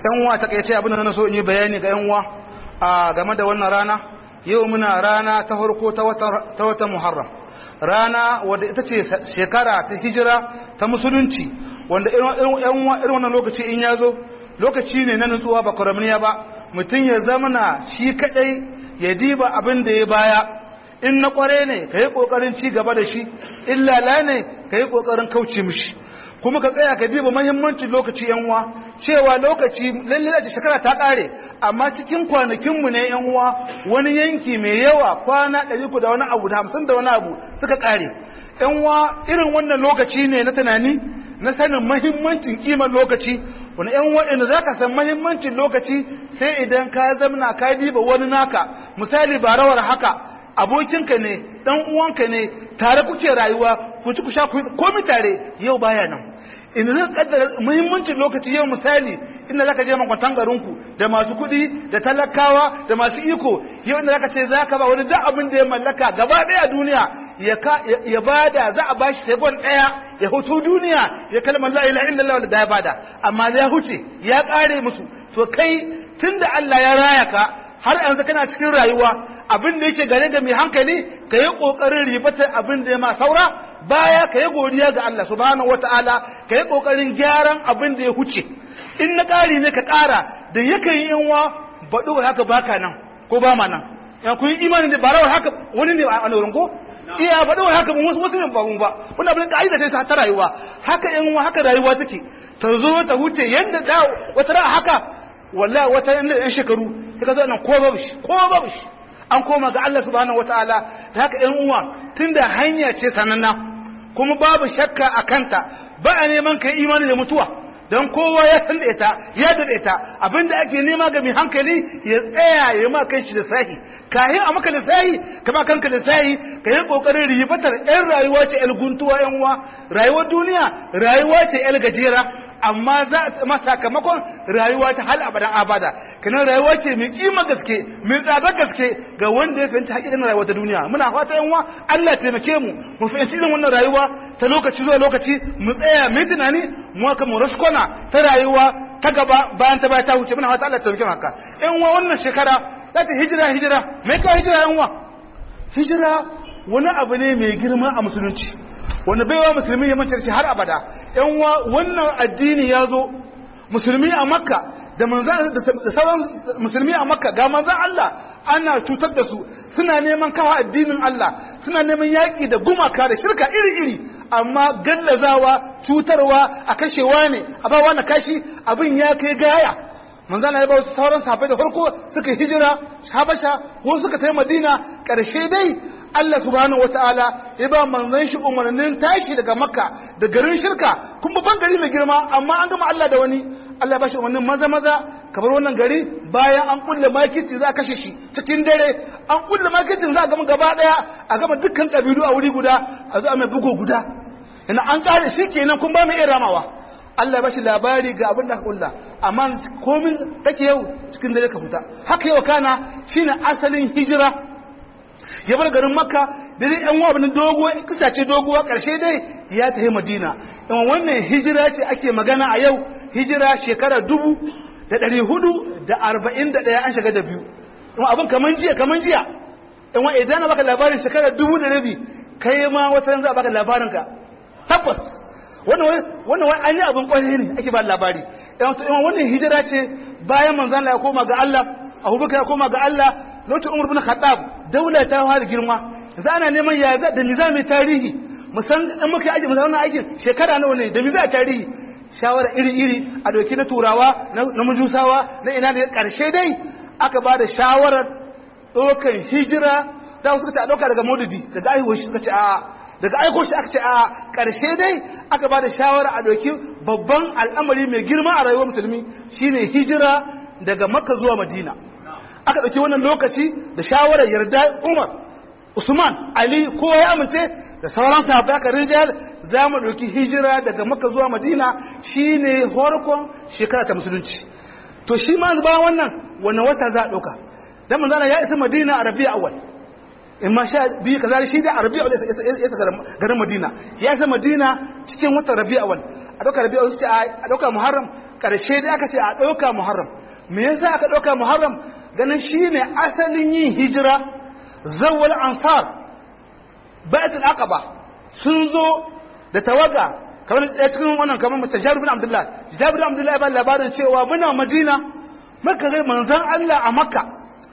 yan uwa ta kai abin da na so in yi bayani ga yan uwa a game da wannan rana yau muna rana ta farko ta wata muharram rana wadda ita ce shekara ta hijira ta musulunci wanda irin wannan lokaci in ya zo lokaci ne na nutsuwa ba kwaramniya ba mutum ya zamana shi kadai ya diba abin da ya baya in na kware ne ka yi kokarin ci gaba da shi in lala ne ka yi kokarin kauce mishi kuma ka tsaya ka diba mahimmancin lokaci yanwa cewa lokaci lalle da shekara ta kare amma cikin kwanakinmu ne yanwa wani yanki mai yawa kwana 300 da wani abu da 50 da wani abu suka kare yanwa irin wannan lokaci ne na tunani na sanin mahimmancin kimar lokaci wani yan waɗanda za ka san mahimmancin lokaci sai idan ka zamna ka diba wani naka misali ba rawar haka abokinka ne dan uwanka ne tare kuke rayuwa ku ci ku sha komi tare yau baya nan inda zai kaddara muhimmancin lokaci yau misali inda zaka je makwantan garinku da masu kuɗi da talakawa da masu iko yau inda zaka ce zaka ba wani duk abin da ya mallaka gaba ɗaya duniya ya bada za a bashi tegon ɗaya ya hutu duniya ya kalmar la ilaha illallah da ya bada amma ya huce ya ƙare musu to kai tunda Allah ya raya ka har yanzu kana cikin rayuwa abin da yake gare ga mai hankali ka yi ƙoƙarin ribatar abin da ya ma saura baya ka yi godiya ga Allah subhanahu wata'ala ka yi ƙoƙarin gyaran abin da ya huce in na ƙari ne ka ƙara da yakan yi yanwa baɗo haka baka nan ko ba ma nan ya kun yi imanin da barawar haka wani ne a wurin ko iya baɗo haka mun wasu ne ba mun ba wani abin ka'ida ce ta rayuwa haka yanwa haka rayuwa take ta zo ta huce yadda da wata ra'a haka wallahi wata yan shekaru ka zo nan ko babu shi ko babu shi an koma ga Allah subhanahu wataala da haka ƴan uwa tunda hanya ce sananna kuma babu shakka a kanta ba a neman kai imani da mutuwa don kowa ya san da ita ya da ita abinda ake nema ga mai hankali ya tsaya ya ma kanshi da sahi kahin a maka da sahi kama kanka da sahi ka yi kokarin ribatar yan rayuwa ce yan guntuwa yan uwa rayuwar duniya rayuwa ce yan gajera amma za a ma sakamakon rayuwa ta hal abadan abada kana rayuwa ce mai kima gaske mai tsada gaske ga wanda ya fahimci hakikanin rayuwa ta duniya muna fata yanwa Allah taimake mu mu fahimci irin wannan rayuwa ta lokaci zuwa lokaci mu tsaya mai tunani mu haka mu raskona ta rayuwa ta gaba bayan ta baya ta wuce muna fata Allah taimake mu haka yanwa wannan shekara za ta hijira hijira mai ka hijira yanwa hijira wani abu ne mai girma a musulunci wanda baiwa musulmi ya mancarci har abada yan wannan addini ya zo musulmi a makka da manzan da sauran musulmi a makka ga manzan Allah ana cutar da su suna neman kawo addinin Allah suna neman yaƙi da gumaka da shirka iri-iri amma gallazawa cutarwa a kashewa ne a bawa na kashi abin ya kai gaya manzana ya ba wasu sauran safai da farko suka hijira habasha ko suka tai madina ƙarshe dai Allah subhanahu wataala ya ba manzon shi umarnin tashi daga makka da garin shirka kuma babban gari mai girma amma an gama Allah da wani Allah ya ba shi umarnin maza maza kamar wannan gari bayan an kulle makici za a kashe shi cikin dare an kulle makicin za a gama gaba daya a gama dukkan kabilu a wuri guda a zo a mai bugo guda ina an kare shi kenan kun ba mu iya ramawa Allah ya bashi labari ga abin da aka kulla amma komin take yau cikin dare ka fita haka yau kana shine asalin hijira ya bar garin makka da dai yan wabin dogo kusace doguwa karshe dai ya tafi madina in wannan hijira ce ake magana a yau hijira shekara dubu da ɗari hudu da arba'in da ɗaya an shiga da biyu in abin kaman jiya kaman jiya in wani idan na baka labarin shekara dubu da rabi kai ma wata za a baka labarin ka tabbas wannan wani an yi abin kwarai ne ake ba labari wannan hijira ce bayan manzan ya koma ga Allah abubakar ya koma ga Allah lokacin umar bin khattab daula ta fara girma yanzu ana neman ya za da nizami tarihi musan in muka yi aji musan wannan aikin shekara nawa ne da mi za tarihi shawara iri-iri a doki na turawa na mujusawa na ina da karshe dai aka ba da shawarar ɗaukar hijira da suka ce a ɗauka daga maududi daga aihuwar shi suka ce a daga aiko shi aka ce a ƙarshe dai aka ba da shawara a ɗauki babban al'amari mai girma a rayuwar musulmi shine hijira daga makka zuwa madina aka ɗauki wannan lokaci da shawarar yarda umar usman ali kowa ya amince da sauran sahabbai aka rijal za mu ɗauki hijira daga makka zuwa madina shine horkon shekara ta musulunci to shi ma ba wannan wannan wata za a ɗauka dan manzana ya isa madina a rabi'a awwal in ma sha biyu kaza shi da rabi'a awwal ya isa garin madina ya isa madina cikin watan rabi'a awwal a ɗauka rabi'a awwal a ɗauka muharram ƙarshe dai aka ce a ɗauka muharram me yasa aka ɗauka muharram ganin shine asalin yin hijira zawwal ansar baitul aqaba sun zo da tawaga kamar ɗaya cikin wannan kamar mace jabir bin abdullah jabir bin abdullah ya ba labarin cewa muna madina maka ga manzon Allah a makka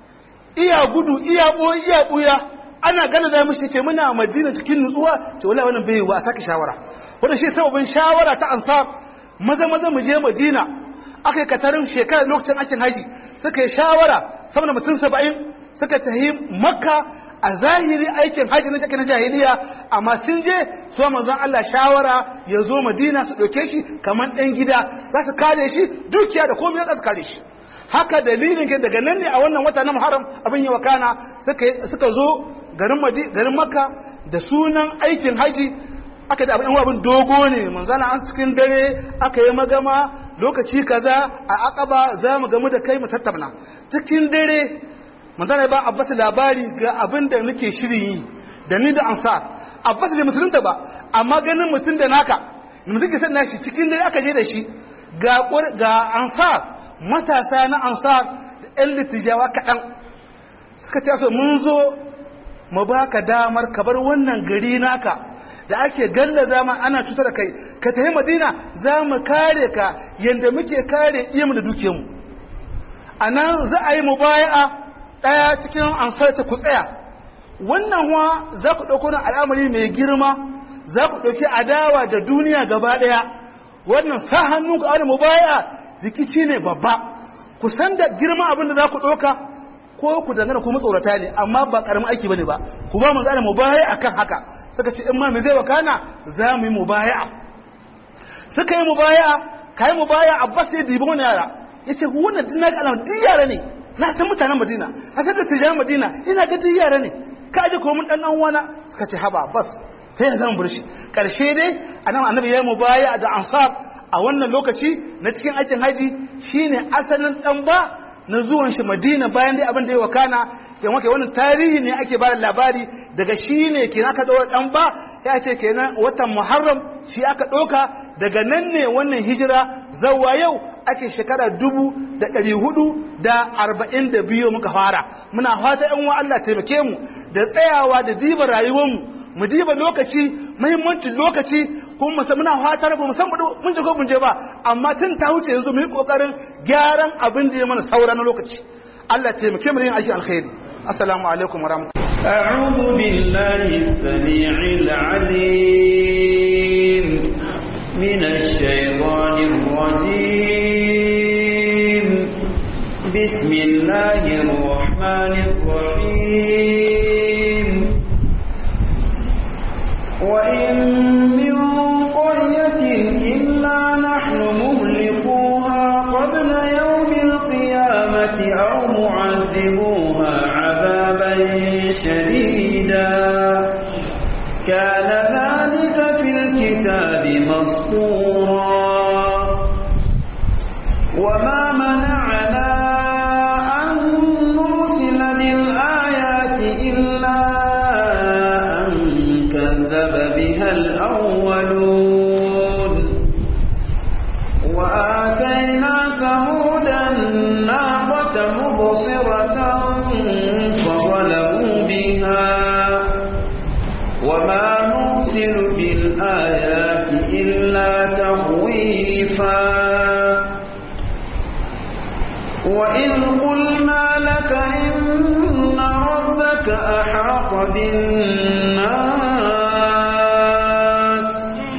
iya gudu iya boye iya buya ana gana da mushi ce muna madina cikin nutsuwa ce wallahi wannan bai wa a saki shawara wannan shi sababin shawara ta ansar maza maza mu je madina aka yi katarin shekarar lokacin aikin haji suka yi shawara sama da mutum saba'in suka tafi makka a zahiri aikin haji na cikin jahiliya amma sun je su manzon Allah shawara ya zo madina su ɗauke shi kamar ɗan gida za su kare shi dukiya da komai za su kare shi haka dalilin ke daga nan ne a wannan wata na muharram abin yi wakana suka zo garin makka da sunan aikin haji aka da abin abin dogo ne manzana an cikin dare aka yi magama lokaci kaza a akaba za mu gamu da kai mu tattauna cikin dare manzana ba abbas labari ga abin da nake shirin yi da ni da ansar abbas bai musulunta ba amma ganin mutum da naka mutum ke san nashi cikin dare aka je da shi ga ga ansar matasa na ansar da yan litijawa kaɗan suka ce so mun zo mu baka damar ka bar wannan gari naka da ake galla zama ana cutar da kai ka tafi madina za mu kare ka yadda muke kare iyamu da dukiyarmu a nan za a yi mubaya'a ɗaya cikin ansar ta ku tsaya wannan wa za ku ɗauko na al'amari mai girma za ku ɗauki adawa da duniya gaba ɗaya wannan sa hannu ga wani mubaya'a rikici ne babba ku san da girma abin da za ku ɗauka ko ku dangana ku matsorata ne amma ba ƙaramin aiki bane ba ku ba mu zana mubaya'a akan haka suka ce in ma me zai wakana za mu yi mubaya'a suka yi mubaya'a kai mubaya'a abbas ya dibi wani yara yace wannan din na ga alama duk yara ne na san mutanen madina a san da tijan madina ina ga duk yara ne ka aje ko mun dan dan wana suka ce haba abbas sai ya zama burshi karshe dai anan annabi ya mubaya'a da ansar a wannan lokaci na cikin aikin haji shine asalin dan ba na zuwan shi madina bayan dai abin da ya wakana yan wake wannan tarihi ne ake bada labari daga shi ne kenan aka ɗaura ɗan ba ya ce kenan watan muharram shi aka ɗauka daga nan ne wannan hijira zawa yau ake shekara dubu da ɗari hudu da arba'in da biyu muka fara muna fata yan wa Allah taimake mu da tsayawa da diba rayuwarmu mu diba lokaci muhimmancin lokaci kuma muna fatar ba musamman mun je ko mun je ba amma tun ta wuce yanzu mu yi kokarin gyaran abin da ya mana saura na lokaci Allah taimake mu yin aiki alkhairi assalamu alaikum warahmatullahi أعوذ بالله السميع العليم من الشيطان الرجيم بسم الله الرحمن الرحيم وإن من قرية إلا نحن مهلكوها قبل يوم القيامة أو معذبوها عذابا شديدا كان ذلك في الكتاب مسطورا وما منعنا أن نرسل بالآيات إلا أن كذب بها الأولون وآتينا ثمود الناقة مبصرة فظلموا بها وما نرسل بالآيات إلا تخويفا وإذ قلنا لك إن ربك أحاط بالناس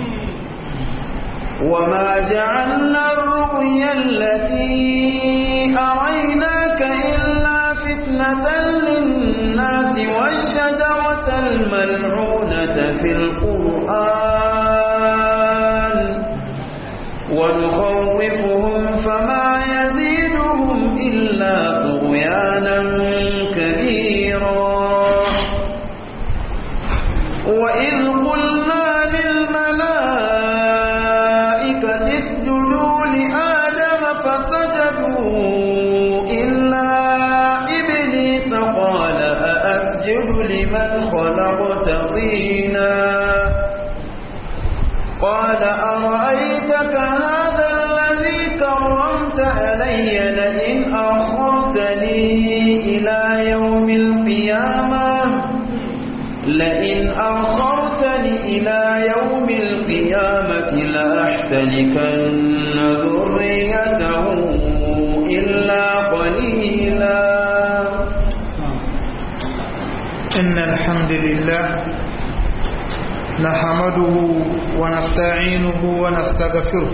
وما جعلنا الرؤيا التي أريناك إلا فتنة للناس والشجرة الملعونة في القرآن ونخوفهم فما يزيدهم إلا طغيانا كبيرا وإذ قلنا للملائكة اسجدوا لآدم فسجدوا إلا إبليس قال أأسجد لمن خلقت طينا قال أرأيتك هذا الذي كرمت إلي لئن أخرتني إلى يوم القيامة لئن أخرتني إلى يوم القيامة لأحتنكن ذريته إلا قليلا إن الحمد لله نحمده ونستعينه ونستغفره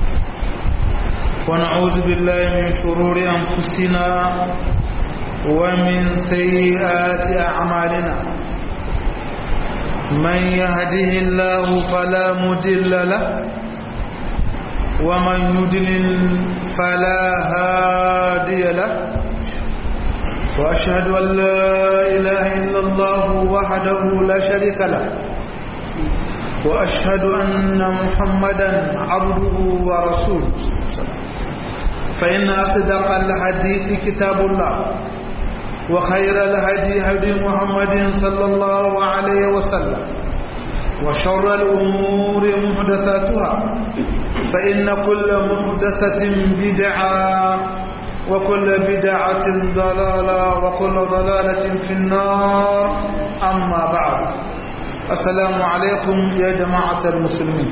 ونعوذ بالله من شرور أنفسنا ومن سيئات أعمالنا من يهده الله فلا مضل له ومن يضلل فلا هادي له وأشهد أن لا إله إلا الله وحده لا شريك له وأشهد أن محمدا عبده ورسوله فإن أصدق الحديث كتاب الله وخير الهدي هدي محمد صلى الله عليه وسلم وشر الأمور محدثاتها فإن كل محدثة بدعة وكل بدعة ضلالة وكل ضلالة في النار أما بعد السلام عليكم يا جماعة المسلمين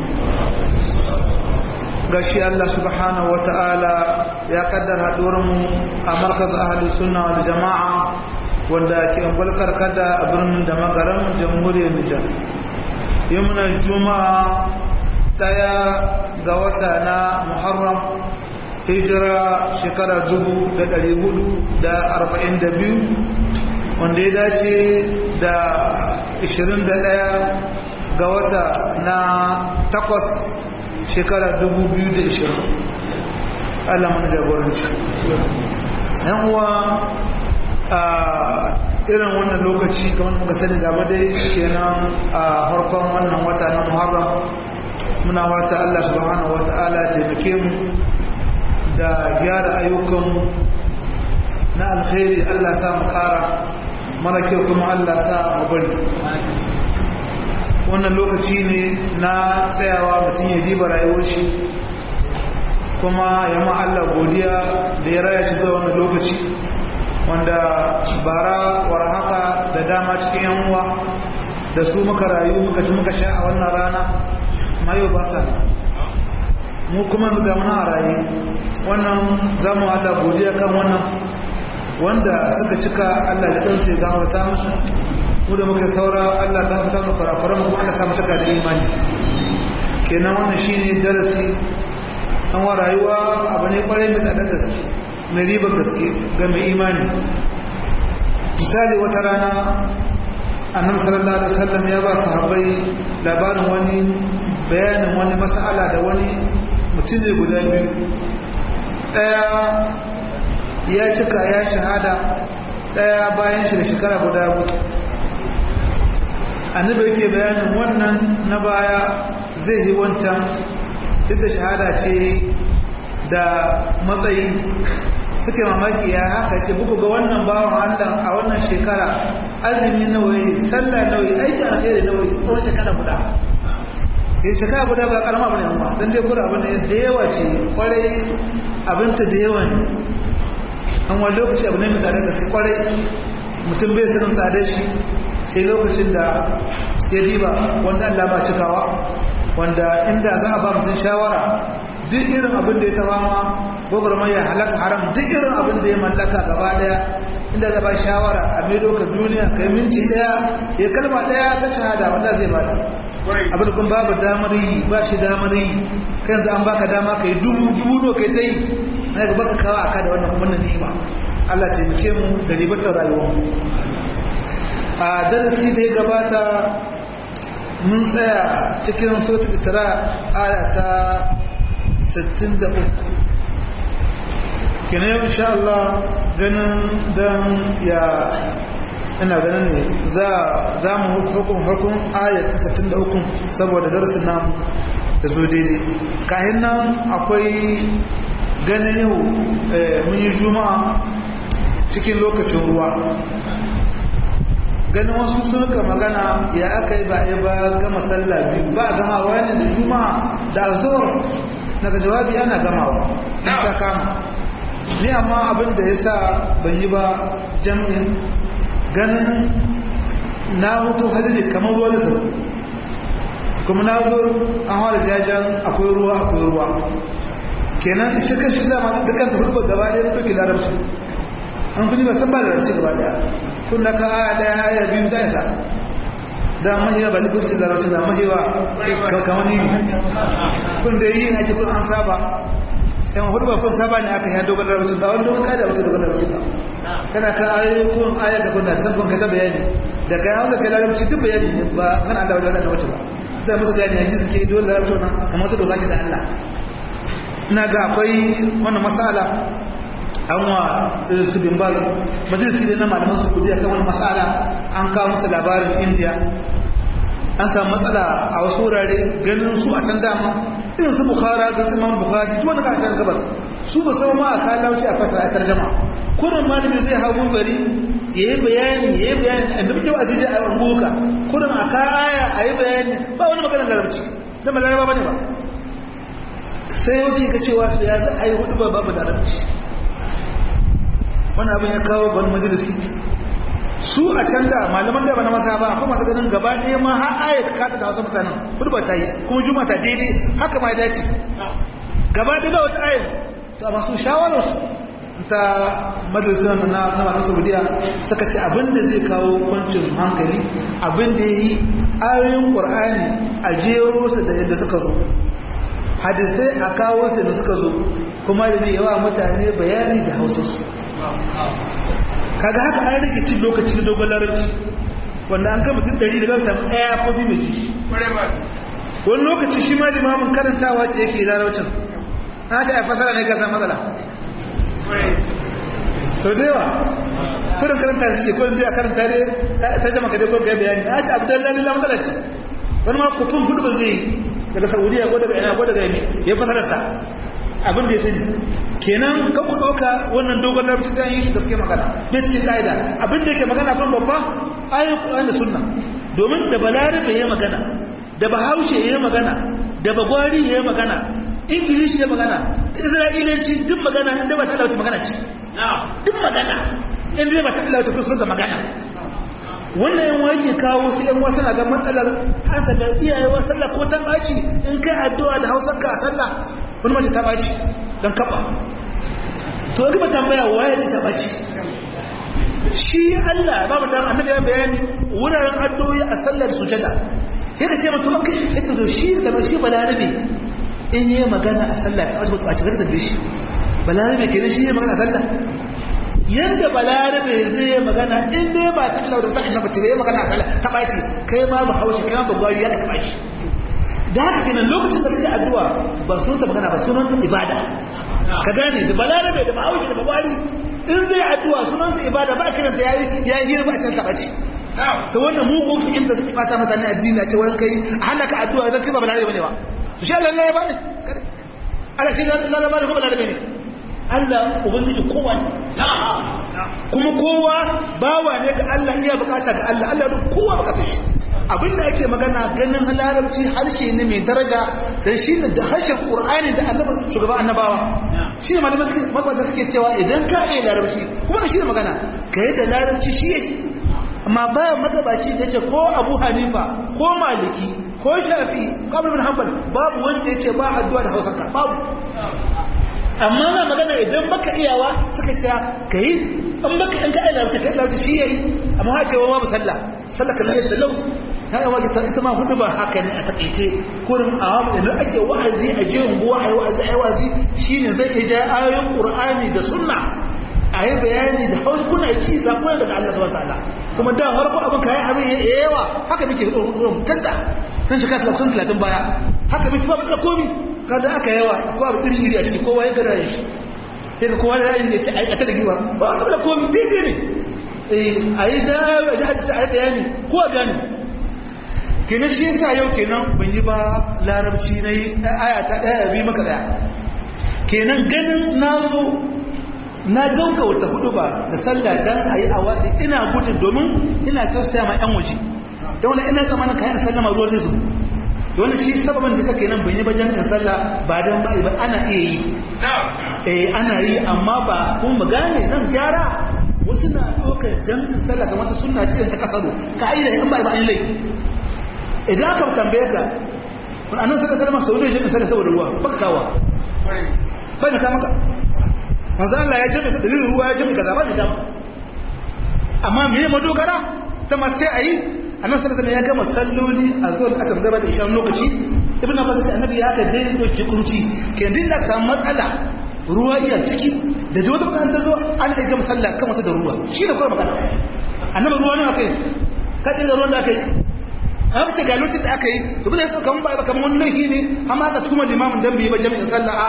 gashi Allah subhanahu wa ta'ala ya kaddara mu a markaz ahli sunna wal jama'a wanda ke ungulkar kada a birnin da magaran jamhuriyar Nijar yi muna juma'a daya ga wata na Muharram hijira shekara dubu da ɗari hudu da arba'in da biyu wanda ya dace da ishirin da ɗaya ga wata na takwas shekara dubu biyu da ishirin Allah mana jagoranci yan uwa a irin wannan lokaci kamar muka sani gaba dai kenan a harkon wannan wata na muharram muna wata Allah subhanahu wa ta'ala taimake mu da gyara ayyukanmu na alkhairi Allah sa mu kara mara kyau kuma Allah sa mu bari wannan lokaci ne na tsayawa mutum ya diba rayuwar shi kuma ya ma Allah godiya da ya raya shi zuwa wannan lokaci wanda bara war haka da dama cikin yan uwa da su muka rayu muka ci muka sha a wannan rana mayo ba sa mu kuma ga muna a raye wannan zamu Allah godiya kan wannan wanda suka cika Allah da kansa ya gafarta musu mu da muke saura Allah ya gafarta mu kurakuran mu kuma Allah sa mu cika da imani kenan wannan shine darasi an wa rayuwa abu ne kwarai mai tsadar gaske mai ribar gaske ga mai imani misali wata rana annabi sallallahu alaihi wasallam ya ba sahabbai labarin wani bayanin wani mas'ala da wani mutum ne guda biyu ɗaya ya cika ya shahada ɗaya bayan shi da shekara guda mutu annabi yake bayanin wannan na baya zai yi wancan duk da shahada ce da matsayi suke mamaki ya haka ce buku ga wannan bawan allah a wannan shekara azumi nawayi sallah nawayi aiki alheri nawayi tsawon shekara guda ya shekara guda ba karama bane amma dan dai kura abin da yawa ce kwarai abinta da yawa ne an wani lokaci abu ne mai tsada gaske kwarai mutum bai sanin tsada shi sai lokacin da ya riba wanda Allah ba cikawa wanda inda za a ba mutum shawara duk irin abin da ya taba ma gwagwarmar ya halaka haram duk irin abin da ya mallaka gaba daya inda za ba shawara a mai doka duniya kai minti daya ya kalma daya ta shahada wanda zai bada abin kun babu damar yi ba shi damar yi kan za an baka dama kai dubu dubu no kai dai na ga baka kawo aka da wannan wannan ni'ima Allah ce muke mu da ribatar rayuwar mu a darasi da ya gabata mun tsaya cikin suratul isra aya ta 63 kina yau insha Allah ganin dan ya ina ganin ne za mu hukun hukun ayat 63 saboda darasin namu da zo daidai kayan nan akwai ganin yau mun yi juma'a cikin lokacin ruwa ganin wasu sun ka magana ya aka yi ba a ba gama sallah biyu ba a gama wani da juma'a da azhar daga jawabi ana gamawa in ta kama ni amma abin da ya sa ban yi ba jam'in ganin na hutu hadiri kamar ruwa da zaru kuma na zo an hawa jajen akwai ruwa akwai ruwa kenan shi kan shi zama dukkan ta hulbar gaba ɗaya na ɗauki larabci an kuni ba san ba larabci gaba ɗaya kun na ka aya ɗaya aya biyu za isa da mahiwa ba nufin su larabci da mahiwa kamar ni kun da yi na ake kun an saba yan hudu ba kun saba ne aka yi dogon larabci ba wani dogon kada wata dogon larabci ba kana ka ayoyi kun aya ka kunna san kun ka bayani da kai hausa kai larabci duk bayani ne ba kan Allah wajen da wace ba zai musu gani yanzu suke dole larabci wannan kamar wata doka ce da Allah ina ga akwai wannan masala an wa su bimbal majalisi ne na malaman su kudi akan wani masala an kawo masa labarin indiya an samu matsala a wasu wurare ganin su a can dama irin su bukhara ga su imam bukhari duk wani kasashen gabas su ba sama ma a kayan lauci a fasara a tarjama kurin malami zai hau gari ya yi bayani ya yi bayani a duk yau azizi a angoka kurin a kaya a yi bayani ba wani maganar larabci da ba laraba bane ba sai yau ka cewa to ya za a yi hudu ba babu larabci wani abin ya kawo ban majalisi su a can da malaman da ba na masa ba akwai masu ganin gaba ɗaya ma har aya ta kata da wasu mutanen hudu ba ta yi kuma juma ta daidai haka ma ya dace gaba ɗaya ba wata aya to amma su shawarar su ta majalisar na na masu saudiya suka ce abin da zai kawo kwancin hankali abin da ya yi ayoyin ƙur'ani a jero su da yadda suka zo hadisai a kawo su da suka zo kuma da ne yawa mutane bayani da hausarsu kaga haka an rike cin lokaci na dogon larabci wanda an gama tun ɗari da ba samu ɗaya ko biyu mai ci wani lokaci shi ma limamin karantawa ce yake larabcin na ce a fasara ne ka san matsala sau da yawa kudin karanta suke kudin zai a karanta ne ta jama ka dai kudin kai bayani na ce abu da lalila matsala ce wani ma kufin hudu ba zai daga saudiya ko daga ina ko daga yami ya fasarar ta abin da ya sani kenan kan ku ɗauka wannan dogon larabci zai yi shi gaske magana bai cikin ƙa'ida abin da yake magana kan babba ayin ƙuran da sunna domin da balarabe ya magana da bahaushe ya magana da bagwari ya magana ingilishi ya magana isra'ilanci duk magana inda ba ta lauta magana ce duk magana inda ba ta lauta kusurta magana wannan yan wake kawo su yan wasu na ga matsalar har ta ga iyayewa sallah ko ta ɓaci in kai addu'a da hausar ka a sallah wani mace ta ɓaci don kaɓa to wani ba tambaya waye ce ta ɓaci shi Allah ba mu dama annabi ya bayani wuraren addu'o'i a sallar sujada yadda ce mutum kai ya to shi da shi balarabe in yi magana a sallah ta ɓaci a cikin da shi balarabe kenan shi ne magana a sallah yadda balarabe zai yi magana in dai ba ta Allah da ta annabi ta yi magana a sallah ta ɓaci kai ma ba haushi kai ma ba gwari ya ta ɓaci da haka kenan lokacin da kake addu'a ba sun ta magana ba sunan ta ibada ka gane da balarabe da ma'aushi da bagwari in zai addu'a sunan ta ibada ba kiran ta yayi yayi ba can tabaci to wannan mugun fikin da suke fata mata ne addini a ce wani kai a hana ka addu'a zan kai ba balarabe bane ba to shi Allah ne ya bane Allah shi Allah ne bane ko balarabe ne Allah ubangiji kowa ne kuma kowa bawa ne ga Allah iya bukata ga Allah Allah duk kowa bukatar shi abinda ake magana ganin larabci harshe ne mai daraja da shi ne da harshen ƙur'ani da annaba shugaban annabawa shi ne malamai suke makwata suke cewa idan ka yi larabci kuma da shi ne magana ka yi da larabci shi yake amma bayan magabaci da ce ko abu hanifa ko maliki ko shafi kamar bin hanbal babu wanda ya ce ba addu'a da hausarka babu amma na magana idan baka iyawa suka ce ka yi an baka in ka yi larabci ka yi larabci shi yayi amma ha ce wa babu sallah sallah kan yadda lau ta yi wajen ita ma hudu ba haka ne a takaice kurin a wani da ake wa'azi a je unguwa a yi wa'azi a yi wa'azi shi ne zai iya ja ayoyin ƙur'ani da sunna a yi bayani da hausa kuna ci zaɓuwa daga Allah subhanahu ta'ala kuma da harko abin kayan abin ya yawa haka muke ruwan tanta nan shekara talatin talatin baya haka muke ba da komi kada aka yawa ko abu iri iri a ciki kowa ya gara shi sai ka kowa da ra'ayi ne ce a ta da giwa ba a da komi daidai ne a yi ja a ji hadisi a yi bayani ko a gani kenan shi yasa yau kenan ban yi ba larabci na yi aya ta ɗaya bi maka ɗaya kenan ganin na zo na dauka wata hudu ba da sallah dan a yi a watsi ina gudun domin ina tausaya ma yan waje don wani ina zama na kayan sallama ruwa zai zubu wannan shi sababin da kake nan bai yi ba jami'in sallah ba dan ba ba ana iya yi eh ana yi amma ba kun mu gane nan gyara wasu na ɗaukar jami'in sallah kamar ta sunna ce ta kasaro ka'ida in ba ba an laifi idan aka tambaye ka annabi sallallahu alaihi wasallam sau da jami'in sallah saboda ruwa baka kawa bai da maka manzo Allah ya jami'a dalilin ruwa ya jami'a kaza ba da dama amma me ya madogara ta mace ayi annabi sallallahu alaihi ya gama salloli a zuwa aka gaba da ishan lokaci ibnu abbas sai annabi ya ka dai doki kunci ke din da samu matsala ruwa iya ciki da da wata kan ta zo an da gama sallah kan wata da ruwa shi ne kuma magana annabi ruwa ne akai ka dinga ruwan da akai an ta ga lokacin da aka yi to bai so kaman ba kaman wani laifi ne amma aka kuma limamin dan bai ba jami'in sallah a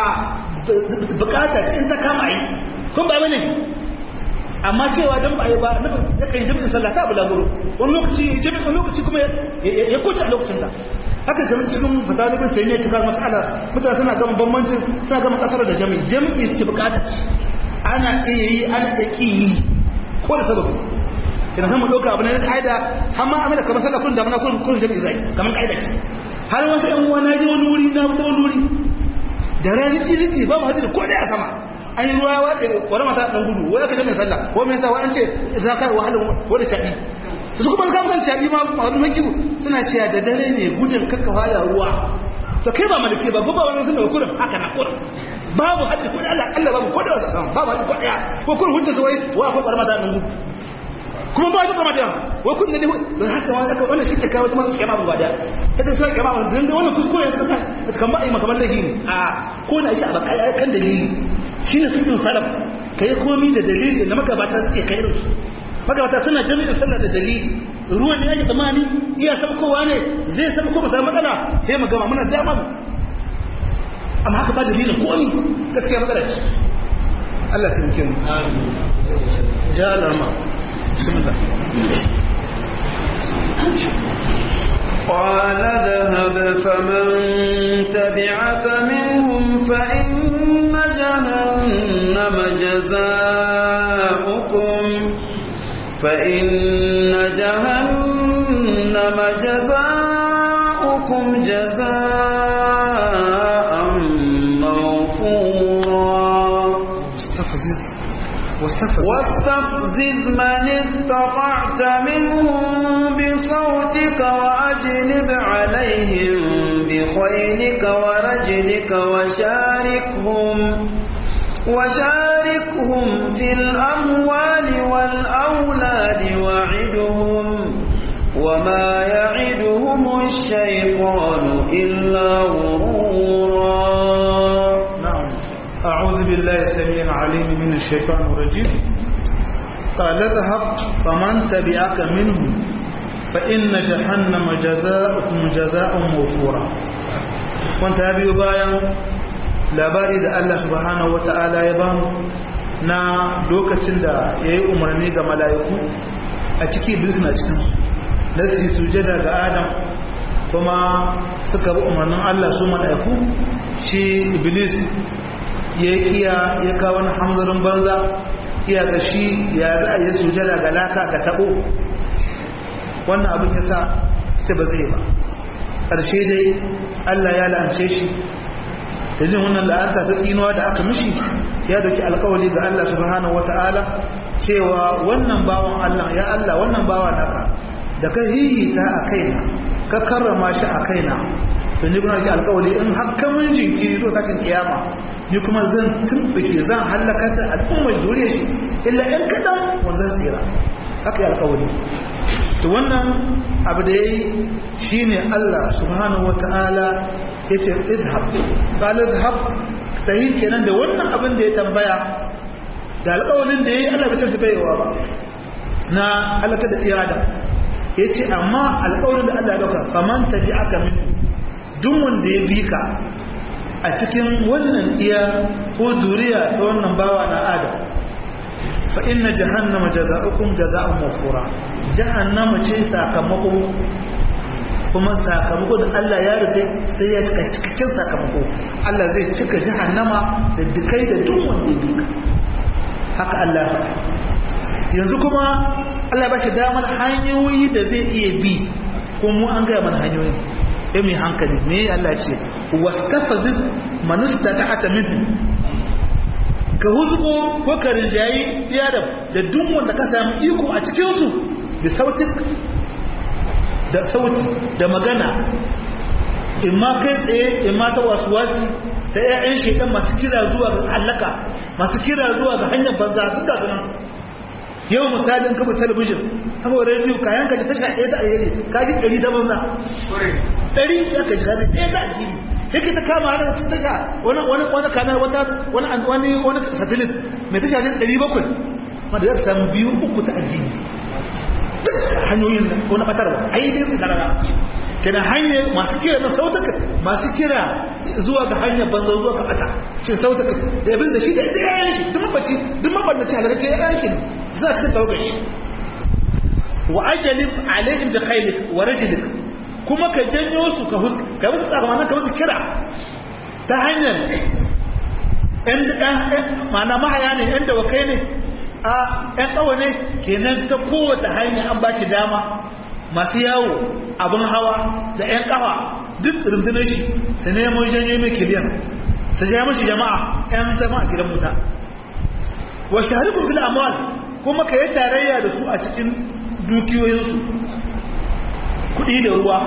bukata ce in ta kama yi kun ba bane amma cewa dan ba yi ba na ya kai jami'in sallah ta bulaguro wani lokaci jami'in lokaci kuma ya koce a lokacin da haka ga cikin fatalibin sai ne cikar mas'ala mutane suna gama bambancin suna gama kasar da jami'i jami'i ce bukata ana iya yi ana iya ki yi ko da sababi idan kan mu dauka abu ne na kaida har ma amina kamar sallah kun da muna kun kun jami'i zai kamar kaida ce har wasu ɗan uwa na je wani wuri na ta wani wuri da rani ilimi ba mu hadisi ko da a sama an yi ruwa wa wani mata ɗan gudu wani aka jami'in sallah ko mai sa an ce za ka wahalar wani caɓi su kuma kan kan caɓi ma wani makiwu suna cewa da dare ne gudun kakkawa da ruwa to kai ba malike ba ba wani sun da kurin haka na kurin babu hadisi ko da Allah Allah babu ko da wasa sama babu hadisi ko daya ko kurin hujja zuwai wa ko wani mata ɗan gudu kuma ba ta kama da wa kun ne don haka wani aka wannan shi ke kawo kuma su kema ba da ita sai kema ba dan wannan kuskure ya kasa ta kan ba ai makaman lahi ne a ko na shi a baka ya kan dalili shine fiqhin salaf kai komai da dalili da magabata suke kai irin magabata suna jami'in sallah da dalili ruwan ne yake tsamani iya sabkowa ne zai sabko ba sai matsala sai mu gama muna dama amma haka ba dalilin komai gaskiya matsala ce Allah ya tsare mu amin ja Allah بسم الله قال اذهب فمن تبعك منهم فإن جهنم جزاؤكم فإن جهنم جزاؤكم جزاء موفورا واستفزز من استطعت منهم بصوتك وأجلب عليهم بخيلك ورجلك وشاركهم وشاركهم في الأموال والأولاد وعدهم وما يعدهم الشيطان إلا غرورا نعم أعوذ بالله السميع العليم من الشيطان الرجيم قال اذهب فمن تبعك منهم فإن جهنم جزاؤكم جزاء موفورا وانت أبي بايا labari da Allah subhanahu wa ta'ala ya bamu na lokacin da ya yi umarni ga mala'iku a ciki iblis na cikinsu na su sujada ga adam kuma suka bi umarnin Allah su mala'iku shi iblis ya yi kiya ya kawo wani hamzarin banza iya ga shi ya za a yi sujada ga laka ga tabo wannan abin ya sa ce ba zai ba ƙarshe dai Allah ya la'ance shi dalilin wannan la'anta ta tsinuwa da aka mishi ya dauki alkawali ga Allah subhanahu wata'ala cewa wannan bawan Allah ya Allah wannan bawa naka da ka hihita a kaina ka karrama shi a kaina to ni kuma ki alkawali in hakka mun jinkiri zuwa tashin kiyama ni kuma zan tumbuke zan halaka da al'ummar juriya shi illa in kadan wanda zai tsira haka ya alkawali to wannan abu da yayi shine Allah subhanahu wata'ala yace izhab qala izhab tayi kenan da wannan abin da ya tambaya da alƙawarin da yayi Allah bai tafi baiwa ba na halaka da tirada yace amma alƙawarin da Allah ya dauka faman tabi'aka min duk wanda ya bi ka a cikin wannan iya ko zuriya ta wannan bawa na Adam fa inna jahannama jazaa'ukum jazaa'un mafura jahannama ce sakamako kuma sakamako da Allah ya rufe sai ya cika cikakken sakamako Allah zai cika jahannama da dukai da duk wanda ya duka haka Allah yanzu kuma Allah ba shi damar hanyoyi da zai iya bi ko mu an gaya mana hanyoyi ya mai hankali me Allah ce wastafaziz manusta ta ata minhu ka huzgo ko ka rinjayi ya da da duk wanda ka samu iko a cikin su da sautin da sauti da magana imma kai tsaye imma ta wasuwasi ta ƴaƴan shedan masu kira zuwa ga halaka masu kira zuwa ga hanyar banza duk da sunan yau misalin kafa talabijin kafa rediyo kayan kaji tasha ɗaya ta ayyari kaji ɗari ta banza ɗari ya kaji kaji ɗaya ta addini yake ta kama haka ta tasha wani wani wani kanar wata wani wani wani satelit mai tasha ce ɗari bakwai wanda za ta samu biyu uku ta addini duk hanyoyin nan ko na ɓatarwa ai dai su karara kenan hanyar masu kira na sautaka masu kira zuwa ga hanyar banza zuwa ga ɓata shi sautaka da yabin da shi da ɗaya shi duk mabaci duk mabannaci halakar ɗaya shi ne za ka taɓa shi wa ajalib alaihim bi khailik wa rajlik kuma ka janyo su ka hus ka musu tsakamakon ka musu kira ta hanyar ɗan ɗan ma'ana mahaya ne ɗan dawakai ne a ɗan ƙawa ne kenan ta kowace hanya an ba shi dama masu yawo abin hawa da ɗan ƙafa duk rundunar shi su neman janyo mai kiliyan su ja mashi jama'a ɗan zama a gidan wuta wa shahararru fil amwal kuma ka yi tarayya da su a cikin dukiyoyinsu kudi da ruwa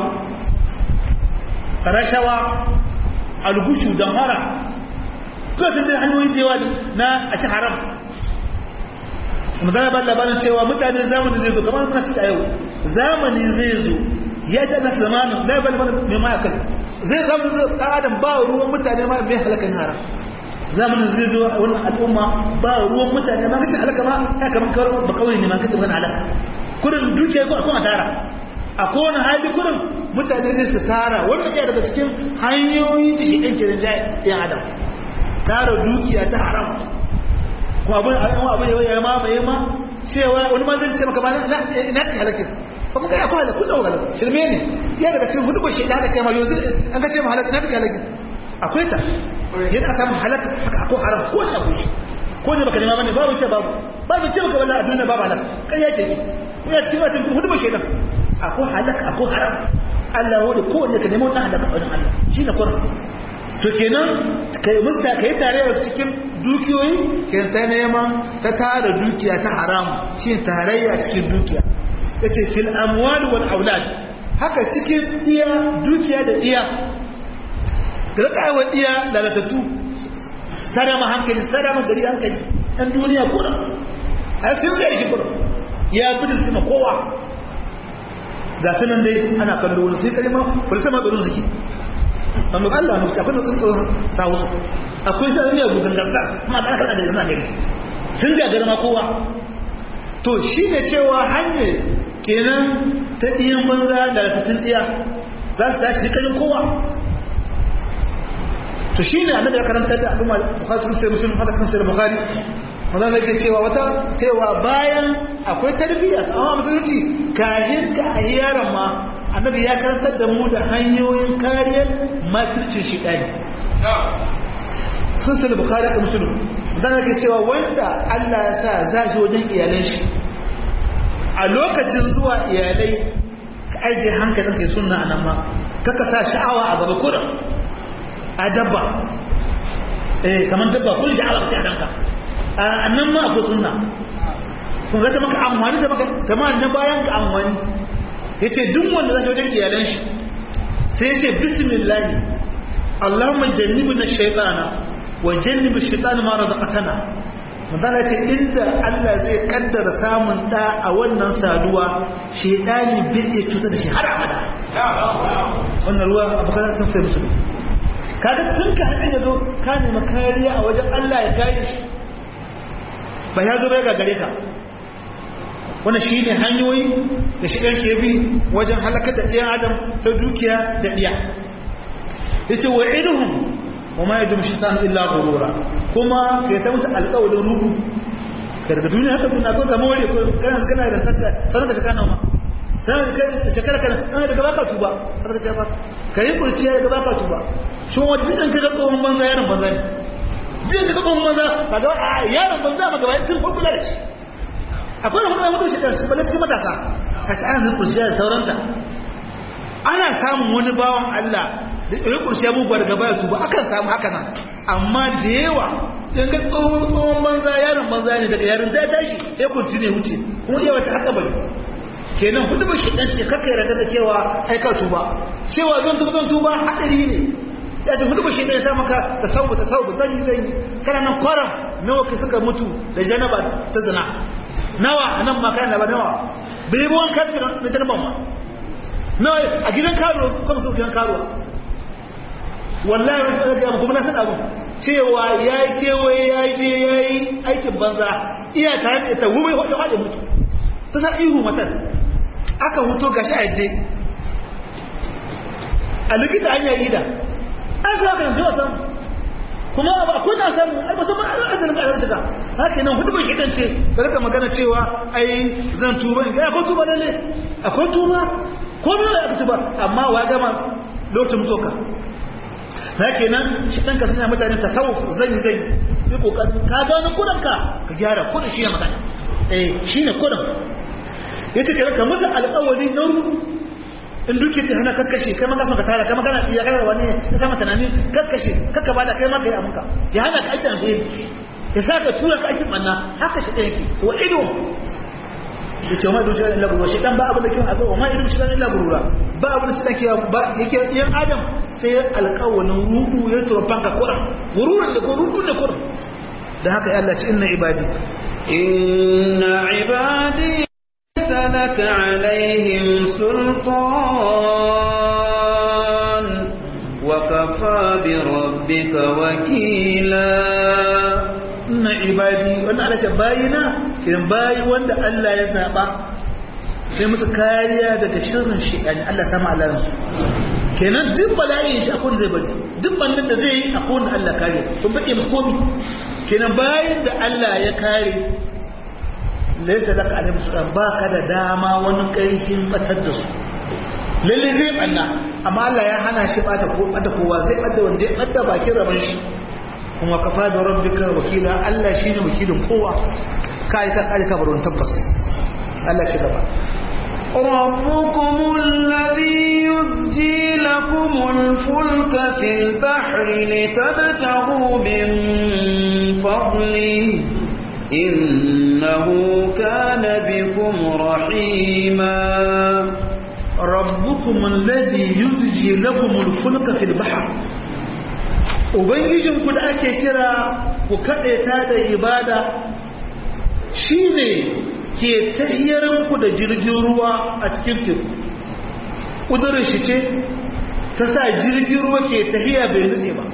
rashawa algushu da mara kuma sun da hanyoyin jewa na a ci haram misali ba labarin cewa mutane zamani zai zo kamar suna ciki a yau zamani zai zo ya ta na zamanin labarin mana mai ma'akal zai zamanin zai ɗan adam ba ruwan mutane ma mai halakan haram zamanin zai zo a wannan al'umma ba ruwan mutane ma kace halaka ma ya kaman kawar ba kawai ne ma kace magana halaka kurin dukiya ko akwai tara a kowane hali kurin mutane ne su tara wannan iya daga cikin hanyoyin da shi ɗan ke da ya adam tara dukiya ta haram ko abin abin abin ya ma mai ma cewa wani ma zai ce maka ba na ina ta halaka ba mun ga akwai halaka kullum halaka shirme ne ya daga cikin hudu ba shi da aka ce ma yau an ka ce ma halaka ina ta halaka akwai ta yana samun halaka haka ko haram ko ne akwai ko ne baka nema bane babu ce babu babu ce baka wallahi a duniya babu halaka kai ya ce ko ya cikin wacin hudu ba shedan akwai halaka akwai haram Allah wani ko ne ka nemo wannan halaka wajen Allah shi ne kurin to kenan kai musta kai tare da cikin dukiyoyi kai ta neman ta tara dukiya ta haram shi tarayya cikin dukiya yace fil amwal wal aulad haka cikin iya dukiya da iya da rika wa iya lalatattu tare ma hankali tare ma gari hankali ɗan duniya kuna a sun zai shi kuna ya gudun sama kowa ga sunan dai ana kallo wani sai kalima kuli sama tsoron suke amma Allah mu akwai da tsoron sawu akwai sai ne gudan gasa kuma da aka da yana gari sun ga garma kowa to shi ne cewa hanyar kenan ta ɗiyan banza da latattun tsiya za su tashi cikin kowa to shi ne annabi ya karanta da al'umma bukhari sun sai muslim hada kan sai bukhari manzon yake cewa wata cewa bayan akwai tarbiyya amma musulunci kayan ka a yaron ma annabi ya karantar da mu da hanyoyin kariyar makircin shi ɗani sun sai bukhari ka muslim manzon yake cewa wanda Allah ya sa za shi wajen iyalan shi a lokacin zuwa iyalai ka ajiye hankalin kai sunna anan ma kaka sa sha'awa a gaba kurin a dabba eh kamar dabba kun ji ala ta danka a nan ma akwai sunna kun ga ta maka amfani da maka tamam na bayan ka amfani yace duk wanda zai wajen iyalan shi sai yace bismillah Allahumma jannibna shaytana wa jannib ash-shaytana ma razaqtana manzala ce inda Allah zai kaddara samun da a wannan saduwa shaytani bai iya cutar da shi har abada wannan ruwa abu kaza sun sai musulmi kaga tun ka haɗin ya zo ka nema kariya a wajen Allah ya kare shi ba ya zo bai ga gare ka wannan shi ne hanyoyi da shi ɗan ke bi wajen halakar da ɗiyan adam ta dukiya da ɗiya ya ce wa iduhun wa ma yadda shi sanu illa gurura kuma ka yi ta musu alƙawarin rubu ka daga duniya haka duniya ko zama wani ko kana kana da takka sanar da shekara ma sanar da shekara kana ana daga baka tuba sanar da ka yi kurciya daga baka tuba shi wa jikin ka ga tsohon banza yaron banza ne jikin ka ga tsohon banza ba ga a yaron banza ba gaba tun ko kula da shi akwai da kuma mutum shi da balle cikin matasa ka ci an zuku shi da sauranta ana samun wani bawan Allah da ya kurshe mu daga baya tuba akan samu haka nan amma da yawa in ga tsohon tsohon banza yaron banza ne daga yaron ta tashi ya kuntu ne wuce kuma iya wata haka bane kenan hudu ba shi dan ce kaka yarda da cewa ai ka tuba cewa zan tuba zan tuba hadari ne ya ce hudu ba shi ya sa maka tasawuf tasawuf zan yi zan yi kana nan kwaram nawa kai suka mutu da janaba ta zina nawa nan ma kana ba nawa bai bi wankan da janaban ma nawa a gidan karuwa kuma su gidan karuwa wallahi wani ɗaga ya kuma na san abin cewa ya yi kewaye ya yi je ya yi aikin banza iya tare da ita wumai wadda wadda mutu ta sa ihu matan aka huto gashi a yadda a likita an yayi da an sa ka yanzu a samu kuma ba akwai na samu ai musamman an asalin ka arzika haka nan hudu bai kidan ce ka rika magana cewa ai zan tuba in ga akwai tuba lalle akwai tuba ko ne aka tuba amma wa gama lokacin mutoka na kenan shi ɗan ka sanya mutane ta kawo zan yi zan yi ƙoƙarin ka gano kudanka ka gyara kudin shi ne magana eh shi ne kudin ya ce ka masa alƙawari na rudu in duke ce hana kakkashe kai maka son ka tara kai maka iya kana wani ya sama tunani kakkashe kakka bada kai maka yi abinka ya hana ka aikin alheri ya sa ka tura ka aikin manna haka shi ɗaya yake to ido ya ce ma dukkan illa gurura shi dan ba abin da kin azo ma ido shi dan illa gurura ba abin da shi dan ba yake yan adam sai alƙawalin rudu ya tura fanka kura gururin da gurudun da kura da haka Allah ce inna ibadi inna ibadi لك عليهم سلطان وكفى بربك وكيلا inna ibadi wannan Allah ce bayina kiran bayi wanda Allah ya zaba sai musu kariya daga shirin shi'ani Allah sama alaransu kenan duk bala'in shi akwai zai bari duk bannin da zai yi akwai wanda Allah kare kun baɗe musu komi kenan bayan da Allah ya kare laisa laka alayhi sultan ba ka da dama wani ƙarfin batar da su lalle zai banna amma Allah ya hana shi bata ko bata kowa zai bata wanda ya bata bakin rabon shi kuma kafa da rabbika wakila Allah shine wakilin kowa kai ka kai ka baron tabbas Allah ci gaba ربكم الذي يزجي لكم الفلك في البحر لتبتغوا من فضله إنه كان بكم رحيما ربكم الذي يزجي لكم الفلك في البحر ubangijinku da ake kira ku kaɗaita da ibada shine ke tahiyarku da jirgin ruwa a cikin teku ƙudurin shi ce ta sa jirgin ruwa ke tahiya bai nutse ba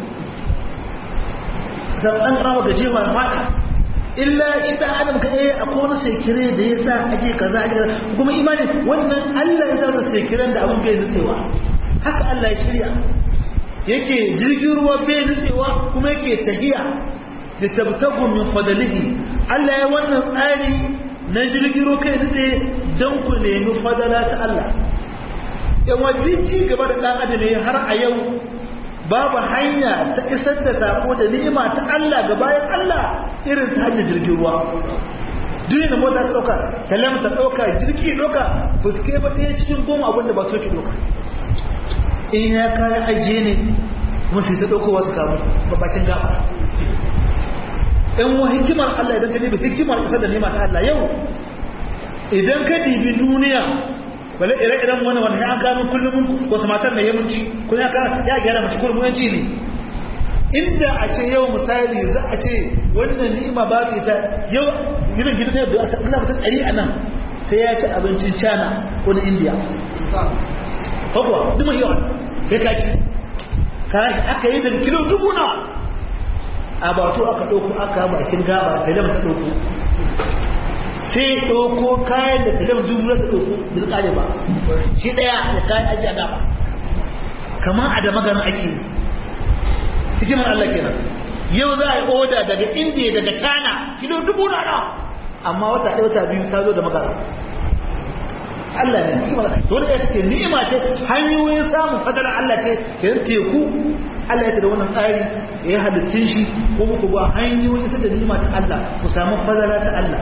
zan an rawa gajewa fada illa shi ta adam ka eh akwai wani sekire da ya sa ake kaza ake kaza kuma imani wannan Allah ya sa sekiren da abin bai nutsewa haka Allah ya shirya yake jirgin ruwa bai nutsewa kuma yake tahiya da tabtagu min fadalihi Allah ya wannan tsari na jirgin ruwa kai nutse don ku nemi fadala ta Allah yan wajen ci gaba da ɗan adam har a yau babu hanya ta isar da sako da ni'ima ta Allah ga bayan Allah irin ta hanyar jirgin ruwa duniya da mota ta ɗauka talam ta ɗauka jirgi ɗauka ba su kai ba ɗaya cikin goma abinda ba so ki ɗauka in ya kayan ajiye ne musu ta ɗauko wasu kamu ba bakin gaba yan wa hikimar Allah idan ka dibi hikimar isar da ni'ima ta Allah yau idan ka dibi duniya bale ire-iren wani wanda ya gano kullum wasu matar da yamunci kun ya ya gyara mace kurmuyanci ne inda a ce yau misali za a ce wannan ni'ima ba ta ita yau gidan gidan yau da asa Allah mutum ɗari a nan sai ya ci abincin China ko na India kwakwa duk mai yawan sai ka ci kashi aka yi daga kilo dubu nawa a bato aka ɗauko aka bakin gaba ta lamta ɗauko sai ɗauko kayan da talim dubu na ta ɗauko da su ƙare ba shi ɗaya da kayan ajiya gaba kamar a da magana ake yi hikimar Allah kenan yau za a yi oda daga indiya daga china kilo dubu na nawa amma wata ɗaya wata biyu ta zo da magana Allah ne hikimar to da take ni'ima ce hanyoyin samun fadalar Allah ce kenan teku Allah ya da wannan tsari ya halittun shi ko muku ba hanyoyin sa da ni'ima ta Allah ku samu fadala ta Allah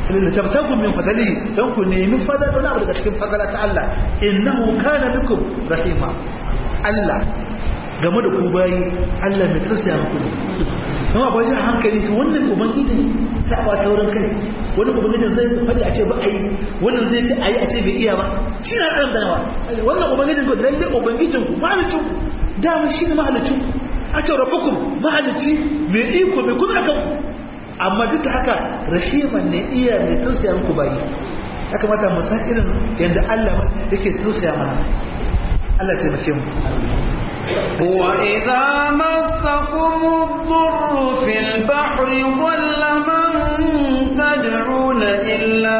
litabtagu min fadlihi dan ku nemi fadlan wani abu daga cikin fadala ta Allah innahu kana bikum rahima Allah game da ku bayi Allah mai tausaya muku ne kuma ba shi hankali to wannan ubangijin ta ba ta wurin kai wani ubangijin zai faɗi a ce ba a yi wannan zai ce a yi a ce bai iya ba shi na ɗan danawa wannan ubangijin ku lalle ubangijin ku mahalicin ku dama shi ne mahalicin ku a ce rabbukum mahalici mai iko mai kuma akan ku amma duk da haka rahiman ne iya mai tausaya muku bayi ya kamata mu san irin yadda Allah yake tausaya mana Allah taimake mu وإذا مسكم الضر في البحر ضل من تدعون إلا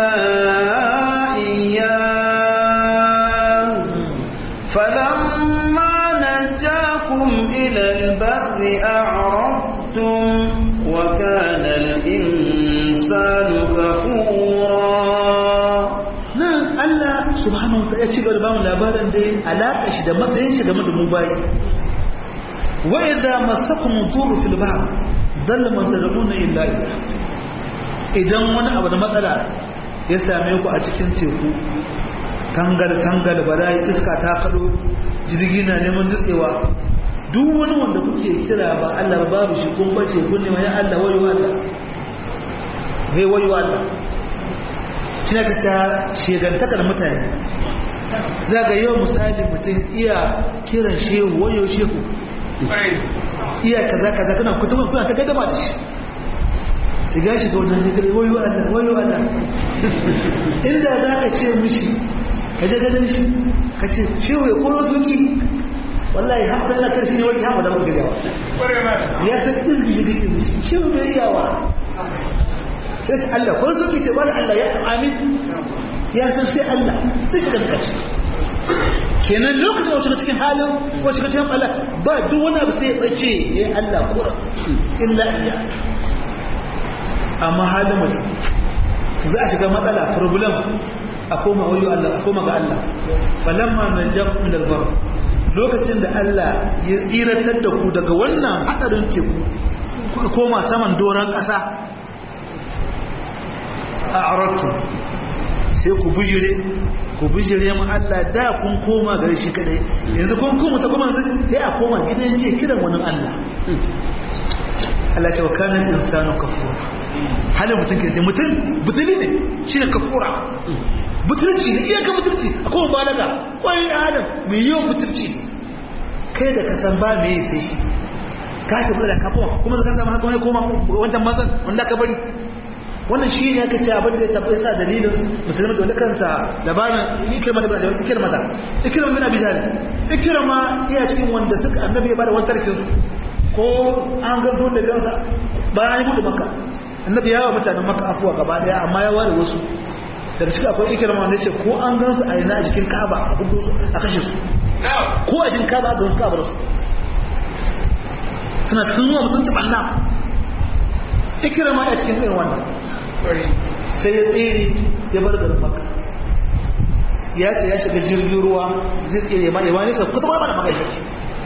إياه فلما نجاكم إلى البر أعرضتم وكان الإنسان كفورا nan Allah subhanahu wa ta'ala ya ci gaba da bamu labarin da alaka shi da matsayin shi game da mu bayi wa idza masakum dhurru fil bahr dalla man tad'una illa ilayh idan wani abu da matsala ya same ku a cikin teku tangal tangal bala'i iska ta kado jirgi na neman nutsewa duk wani wanda kuke kira ba Allah ba babu shi kun bace kun ne ya Allah wayo Allah zai wayo Allah shi ka ta shegantakar mutane za ga yau misali mutum iya kiran shehu wayo shehu iya kaza kaza kana kutuba kuna ta gadama da shi ta gashi ga wannan nigiri wayo Allah wayo Allah inda za ka ce mishi ka je gadon shi ka ce shehu ya koro soki wallahi haɓar na karshe ne wani haɓar da muka yawa ya san izgi da kake mishi shehu bai yawa sai su Allah ko suke ce wani Allah ya amin ya san sai Allah sai shiga da kashi kenan lokacin da shiga cikin halin ko shiga cikin Allah ba duk wani abu sai ya bace ya Allah kura illa iya amma halin mutum za a shiga matsala problem a koma wayo Allah a koma ga Allah falamma najakum min albar lokacin da Allah ya tsiratar da ku daga wannan hadarin teku kuka koma saman doron ƙasa a arattu sai ku bujire ku bujire mu Allah da kun koma gare shi kadai yanzu kun koma ta kuma sai a koma gidan jiya kiran wani Allah Allah ce wa kana insanu kafura halin mutum ke ce mutum butuli ne shine kafura butulci ne iyaka butulci akwai balaga kwai adam mai yawan butulci kai da ka san ba me sai shi ka shi da ka koma kuma zaka zama haka wani koma wancan mazan wanda ka bari wannan shi ne aka ce abin da ya tabbata sa dalilin musulmi da wani kanta labarin ikirma da bin ikirma da ikirma bin abi jahal ikirma iya cikin wanda suka annabi ya bada wani tarkin su ko an ga zuwa da gansa bayan ya gudu maka annabi ya wa mutanen maka afuwa gaba daya amma ya ware wasu daga cikin akwai ikirma wanda ce ko an gansu a yana a jikin kaba a hudu su a kashe su ko a jikin kaba a gansu kaba su suna sun zuwa mutunci ɓanna ikirma ya cikin irin wannan sai ya tsere ya bar garin maka ya ce ya shiga jirgin ruwa zai tsere ma yawa nisa kuta ba da magaji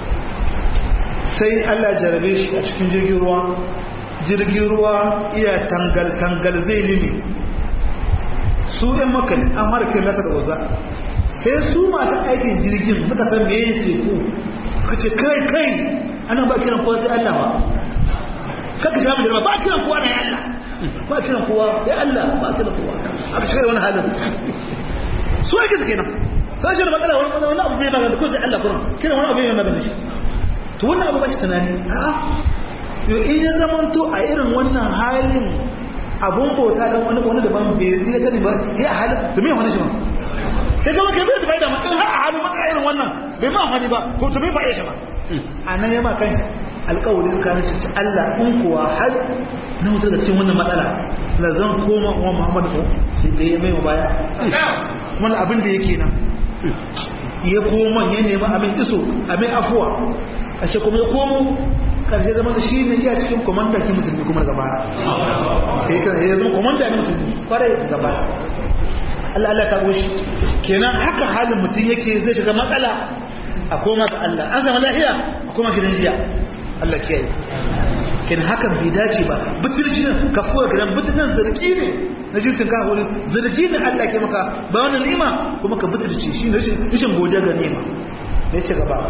sai allah jarabe shi a cikin jirgin ruwa jirgin ruwa iya tangal-tangal zai limi su yan maka ne an mara kiran nasa da waza sai su masu aikin jirgin suka san me ya teku suka ce kai kai ana ba kiran kowa sai allah ba kaka shi jirma ba kiran kowa na ya allah ba kiran kowa ya Allah ba kiran kowa aka shiga wani halin su ake su kenan sai shi da matsala wani matsala wani abu bai magana ko sai Allah kuran kiran wani abu bai magana shi to wannan abu ba shi tunani a yo in ya zama to a irin wannan halin abun bauta dan wani wani daban bai zai kani ba ya halin to me wani shi ba kai ga kai bai da faida ma in har a halin matsala irin wannan bai ma wani ba ko to bai faɗe shi ba anan ya ma kanshi alƙawarin kanin shi Allah in kuwa har na mutu daga cikin wannan matsala la zan koma wa Muhammad ko sai da ya mai wa baya kuma abin da yake nan ya koma ya nemi abin iso abin afuwa a shi kuma ya komo karshe zama da shi ne iya cikin komanda ki musulmi kuma gaba ya zama komanda ne musulmi kwarai gaba Allah Allah ta goshi kenan haka halin mutum yake zai shiga matsala a koma ga Allah an zama lafiya a koma gidan jiya Allah kiyaye kin hakan bai dace ba butulci nan kafuwar gidan butulcin zargi ne na jinsin kahuri zargi ne Allah ke maka ba wannan ni'ima kuma ka butulci shi rashin rashin godiya ga ni'ima ne ce gaba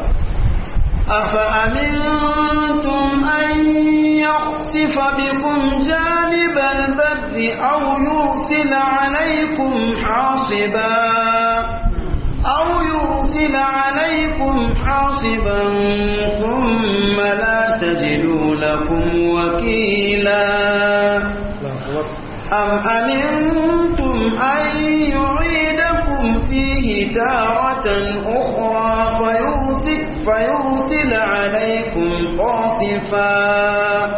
أفأمنتم أن يخسف بكم جانب البر أو يرسل عليكم حاصبا أو يرسل عليكم حاصبا ثم لا تجدوا لكم وكيلا أم أمنتم أن يعيدكم فيه تارة أخرى فيرسل, فيرسل عليكم قاصفا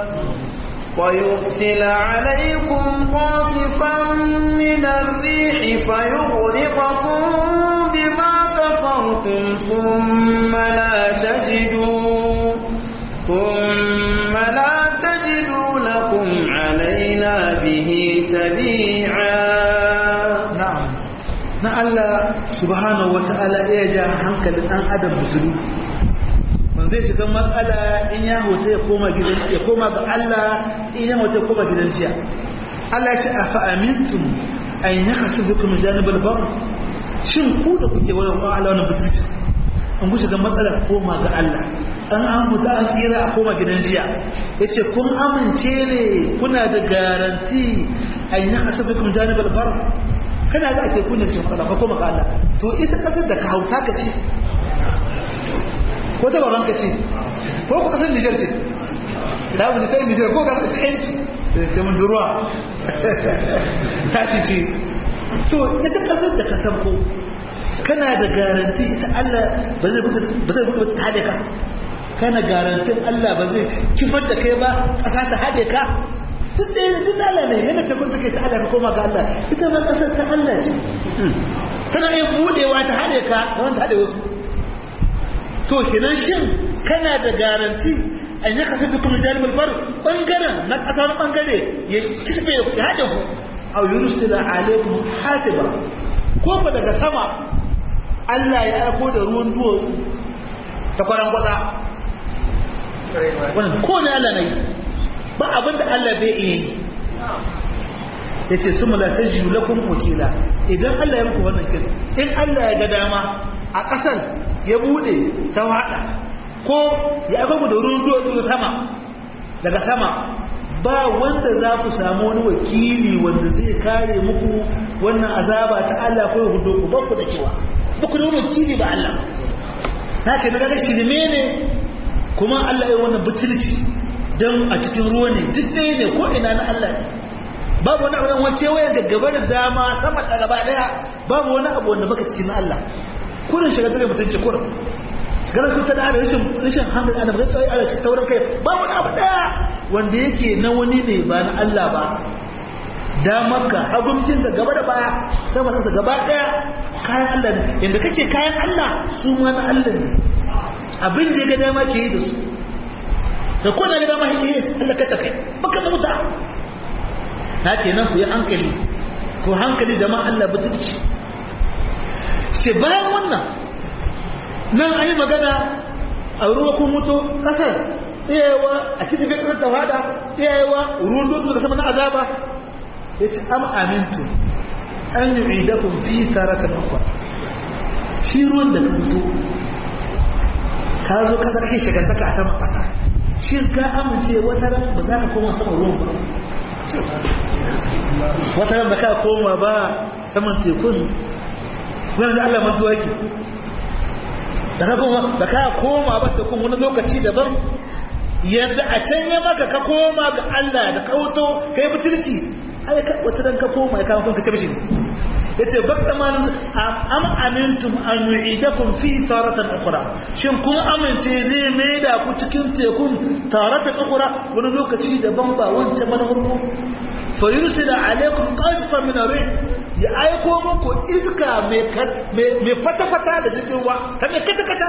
ويرسل عليكم قاصفا من الريح فيغرقكم بما كفرتم ثم لا تجدوا ثم لا تجدوا لكم علينا به تبيعا na'am na Allah subhanahu wata'ala ya ja hankalin dan adam musulmi man zai shiga matsala in ya hota ya koma gidan ya koma ga Allah in ya hota ya koma gidan jiya Allah ya ce afa amintum an yakasu bikum janibal bar shin ku da kuke wani wa Allah wannan butulci an ku shiga matsala koma ga Allah an an huta an tsira a koma gidan jiya yace kun amince ne kuna da garanti an yakasu bikum janibal bar kana da ake kunya cikin matsala ka koma ga Allah to ita kasar da ka hauta ka ce ko ta baban ka ce ko ku kasar Niger ce ta wuce ta Niger ko ka kasar yanci da sai mun duruwa ta ce ce to ita kasar da ka san ko kana da garanti ita Allah ba zai buga ba zai buga ta hade ka kana garantin Allah ba zai kifar da kai ba kasa ta hade ka duk da yana duk Allah ne yana ta kunta kai ta Allah ka koma ga Allah ita ma kasar ta Allah ce tana yin budewa ta hade ka da wanda hade wasu to kenan shin kana da garanti an yi kasar dukkan jalibul bar bangaren na kasa wani bangare ya kisbe ya hade ku aw yursila alaikum hasiba ko ba daga sama Allah ya aiko da ruwan duwatsu ta kwaran kwatsa wannan ko ne Allah ne ba abin da Allah bai iya yi ya ce su malatar jiyu lakun wakila idan Allah ya muku wannan kin in Allah ya ga dama a ƙasar ya bude ta waɗa ko ya aka da ruwan duwatsu sama daga sama ba wanda za ku samu wani wakili wanda zai kare muku wannan azaba ta Allah ko ya hudo ku ba ku da cewa ba ku da wani wakili ba Allah haka na ga shirme ne kuma Allah ya wannan butulci don a cikin ruwa ne duk ɗaya ne ko ina na Allah ne babu wani abu wace waya da gaba da dama sama da gaba daya babu wani abu wanda baka cikin na Allah kurin shiga tare mutunci kurin gara ku ta da rashin rashin hankali ana ga tsaye ala tauran kai babu wani abu daya wanda yake na wani ne ba na Allah ba damarka hagumcin da gaba da baya sama sa gaba daya kayan Allah ne yanda kake kayan Allah su ma na Allah ne abin da ya ga dama ke yi da su da kuna ga dama yi Allah ka takai baka da wuta na kenan ku yi hankali ku hankali da ma Allah butulci ce bayan wannan nan an yi magana a ruwa kun mutu kasar iyayewa a kisa bai kasar tawada iyayewa ruwan dutse daga sama na azaba ya ce am amintu an yi idakun fi taratan akwa shi ruwan da ka mutu ka zo kasar ke shigantaka a saman kasa shi ka amince wata ran ba za ka koma sama ruwan ba wata ran ba ka koma ba saman tekun wani da Allah mantuwa ke da ka koma ba ka koma ba tekun wani lokaci daban yadda a can ya maka ka koma ga Allah da kauto kai butulci ai wata ran ka koma ya kama kanka ce mishi yace bakta man am amintum an nu'idakum fi taratan ukhra shin kun amince zai maida ku cikin tekun taratan ukhra wani lokaci daban ba wancan manhurku fa yursila alaikum qadfan min ar ya aiko muku iska mai mai fata fata da cikin ruwa ta mai kata kata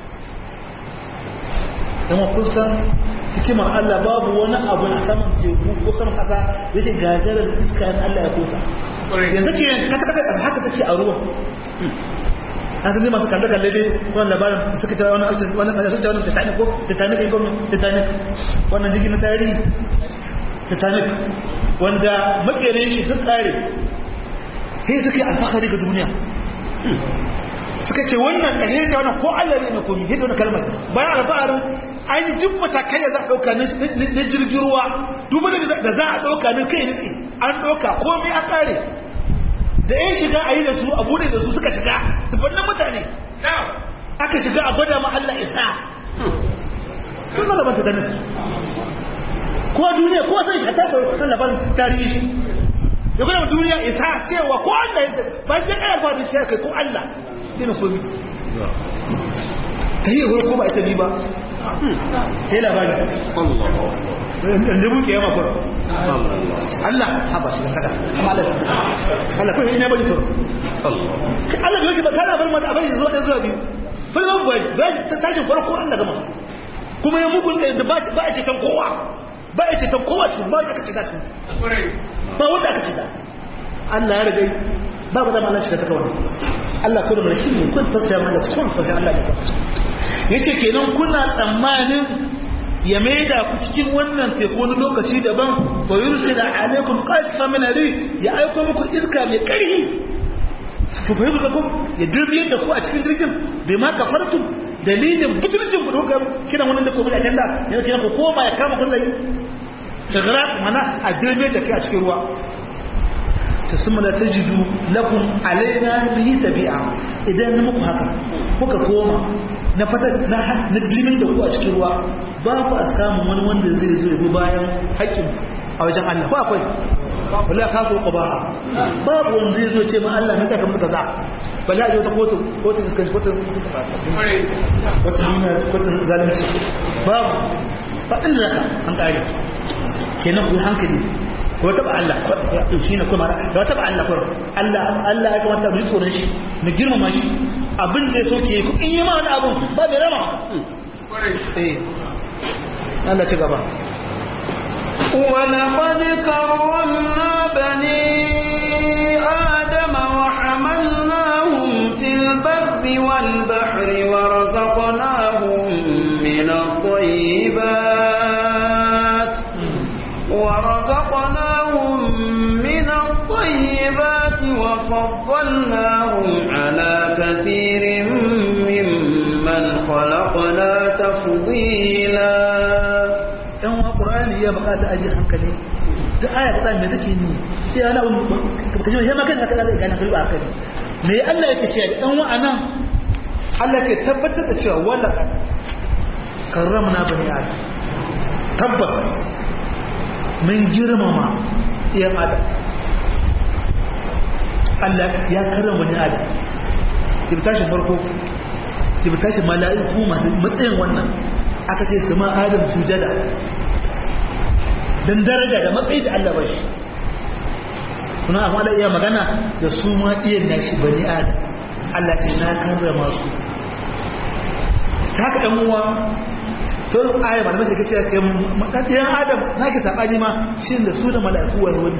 dan kusa hikimar Allah babu wani abu a saman teku ko saman kasa yake gagarar iska na Allah ya kota yanzu ke kata kata haka take a ruwan an san masu kalle kalle dai wannan labarin suka ta wani wani suka ta wani Titanic ko Titanic ko Titanic wannan jirgin na tarihi Titanic wanda makerin shi duk tsare sai suka yi alfahari ga duniya suka ce wannan ɗaya ta wannan ko Allah ne na komi yadda wani kalmar bayan alfaharin an yi duk matakai da za a ɗauka na jirgin ruwa duk wani da za a ɗauka na kai nutse an ɗauka komai an ƙare da ya shiga a yi da su a bude da su suka shiga tufannin mutane aka shiga a gwada ma Allah isa sun malaman ta ganin kowa duniya kowa sai shi a taɓa wannan labarin tarihi shi ya gwada ma duniya isa cewa ko Allah ya ba ya kaya fadin cewa kai ko Allah dina komi ta yi ko ba ita bi ba sai labari da buke yawa kwaro Allah haba shi daga amma Allah Allah ko ina bari kwaro Allah bai shi ba kana bar mata abin zuwa da zuwa biyu fa ba ba ta tashi farko Allah gama kuma ya mugu da ba ba a ceton kowa ba a ceton kowa cikin ba aka ce ta cikin ba wanda aka ce ta Allah ya riga ba ba da mallan shi da ta kawai Allah ko da mulki ne kun tausaya mana cikin tausaya Allah ne yace kenan kuna tsammanin ya maida ku cikin wannan teku wani lokaci daban fa yursila alaikum qasfa min ari ya aiko muku iska mai karhi to fa yuka ku ya dirbiye da ku a cikin jirgin bai ma kafartum dalilin butulcin ku dokar kina wannan da ku a can da yana kina ku koma ya kama kun layi tagarat mana a dirbiye da kai a cikin ruwa ثم لا تجدوا لكم علينا به تبيعا idan na muku haka kuka koma na fata na dilmin da ku a cikin ruwa ba ku a samun wani wanda zai zo ya bayan haƙƙin a wajen Allah ko akwai wala ka ko qaba babu wanda zai zo ce ma Allah me saka muka kaza bala a wata kotu kotu iskan kotu kotu dina kotu zalunci babu ba inda zaka an kare kenan ku hankali ko taba Allah shi ne kuma da taba Allah ko Allah Allah ya kamata mu tsoron shi mu girmama shi abin da so ke ku in yi ma wani abun ba bai rama eh Allah ci gaba ولقد كرمنا بني آدم وحملناهم في البر والبحر ورزقناهم من الطيبات ورزقناهم من الطيبات وفضلناهم على كثير ممن خلقنا تفضيلا ɗan wa ƙur'ani ya buƙata aji hankali duk aya ta me take ni sai ana kaje shi ma kan haka zai gane kai ba haka ne me Allah yake cewa ɗan wa anan Allah ke tabbatar da cewa wala karramna bani adam tabbas mun girmama iyan adam Allah ya karrama bani adam ki tashi farko ki tashi mala'iku masu matsayin wannan aka ce su ma adam sujada don daraja da matsayi da Allah bashi kuna amma da iya magana da su ma iya nashi bani adam Allah ce na karrama su ta haka ɗan uwa to aya ba da mace kace kai madadiyan adam nake sabani ma shin da su da mala'iku wai wani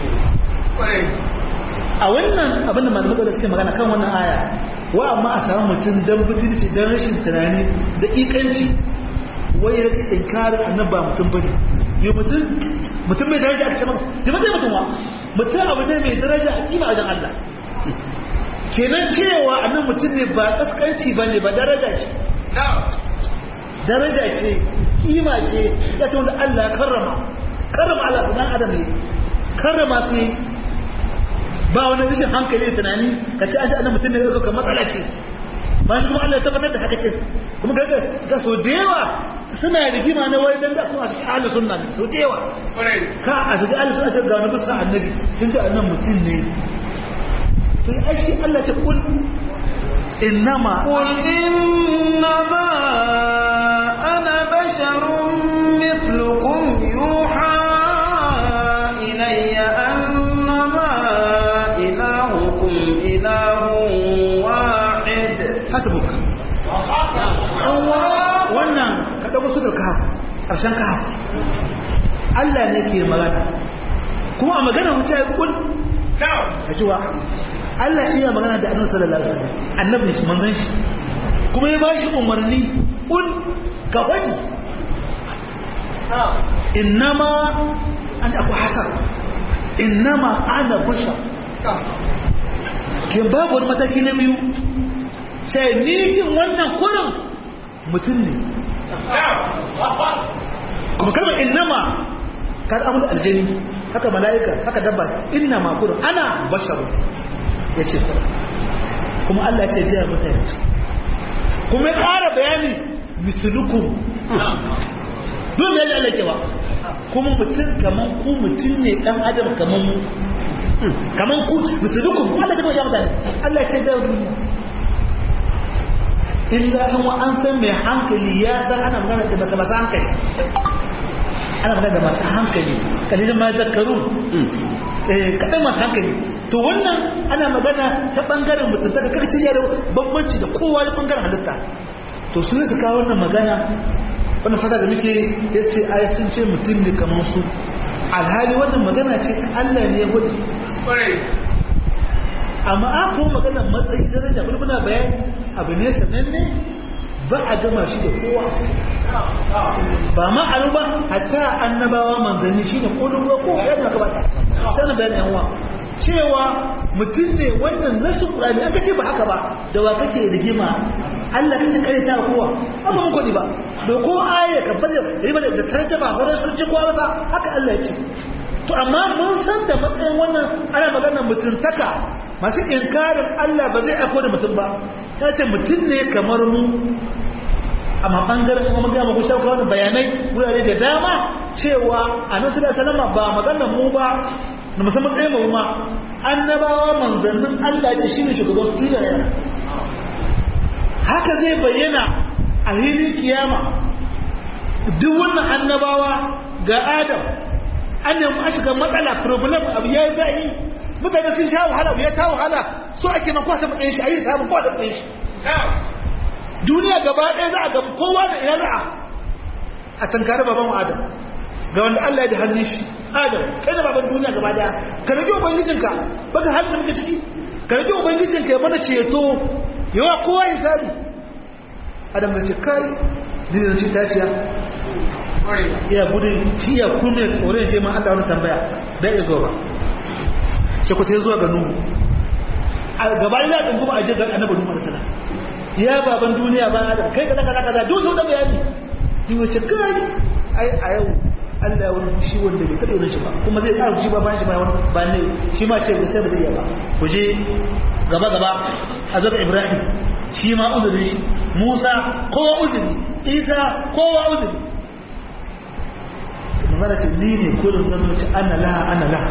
a wannan abin da malamai da suke magana kan wannan aya wa amma a samu mutum dan butulci dan rashin tunani da ikanci wai ya rike inkarin annabi ba mutum bane yi mutum mutum mai daraja aka ce maka yi mutum mutum wa mutum abu ne mai daraja a kima wajen Allah kenan cewa annan mutum ne ba kaskanci ba ne ba daraja ce daraja ce kima ce ya ce wanda Allah ya karrama karrama Allah dan adam ne karrama su ba wani rashin hankali da tunani ka ce an shi annan mutum ne ga matsala ce ba shi kuma Allah ya tabbatar da haka ce kuma ga ga so da yawa suna rigima na wai dan da kuma a cikin ahlus sunna ne so da yawa ka a cikin ahlus sunna ce ga wani bisa annabi sun ce annan mutum ne to ya shi Allah ce kul innama قل إنما أنا بشر مثلكم يوحى إلي أنما إلهكم إله واحد hasbuk wannan ka dauko su da kahf karshen kahf Allah ne ke magana kuma a magana wuta ya kul ka jiwa Allah iya magana da annabi sallallahu alaihi wasallam annabi shi manzon shi kuma ya bashi umarni un ka wani innama an akwai hasar innama ana bashar kin babu wani mataki na biyu sai ni jin wannan kurin mutum ne kuma kalmar innama ka amu da aljani haka mala'ika haka dabba innama kurin ana basharu ya ce kuma Allah ya ce biya mutane kuma ya ƙara bayani misulukum don da ya Allah ba kuma mutum kaman ku mutum ne dan adam kaman mu kaman ku misulukum Allah ta bayyana mutane Allah ya ce da duniya illa an wa an san mai hankali ya san ana magana da masu masu hankali ana magana da masu hankali kalilin ma zakaru eh kadan masu hankali to wannan ana magana ta bangaren mutum ta kakacin yaro bambanci da kowa da bangaren halitta to su ne su kawo wannan magana wannan fata da muke ya ce ai sun ce mutum ne kamar su alhali wannan magana ce ta Allah ne ya gudu amma a kuma magana matsayi daraja wani muna bayani abu ne sananne ba a gama shi da kowa ba ma a ba hatta annabawa manzanni shi ne kodin ruwa ko ya na gabata sanin bayan yan uwa cewa mutum ne wannan nasu ƙurani an kace ba haka ba da wa kake rigima Allah kake kare ta kowa amma mun kodi ba da ko aya ka bada riba da tarjuma horon sun ci kowa ba haka Allah ya ce to amma mun san da matsayin wannan ana maganar mutuntaka masu inkarin Allah ba zai aiko da mutum ba ta ce mutum ne kamar mu amma bangaren kuma magana mu shauka wani bayanai wurare da dama cewa annabi sallallahu alaihi wasallam ba maganar mu ba da musamman tsaye mu ma annabawa manzannin Allah ce shine shugaban su da yana haka zai bayyana a hilin kiyama duk wannan annabawa ga Adam an nemi a shiga matsala problem abu ya yi za'i mutane sun sha wahala ya ta wahala so ake man kwasa matsayin shi a yi samun kwasa matsayin shi duniya gaba ɗaya za a ga kowa da ina za a a tankari baban adam ga wanda Allah ya da hannun shi adam kai da baban duniya gaba ɗaya ka rage ubangijinka baka hannun da muke ciki ka rage ubangijinka ya mana ceto yawa kowa ya sani adam da ce kai ni da ce taciya iya gudun shi ya kume tsoron ce ma Allah wani tambaya bai iya zuwa ba ce ku sai zuwa ga nuhu a gaba da ɗin kuma a jirgin annabi nuhu da sana ya baban duniya ba adam kai kaza kaza kaza duk sau da bayani ni wace kai ai a yau Allah ya wani fushi wanda bai taɓa yin shi ba kuma zai ƙara fushi ba bayan shi ba wani ba ne shi ma ce sai ba zai iya ba ku je gaba gaba a zaka Ibrahim shi ma uzuri shi Musa kowa uzuri Isa kowa uzuri manzara ce ni ne kullum zan zo ci ana laha ana laha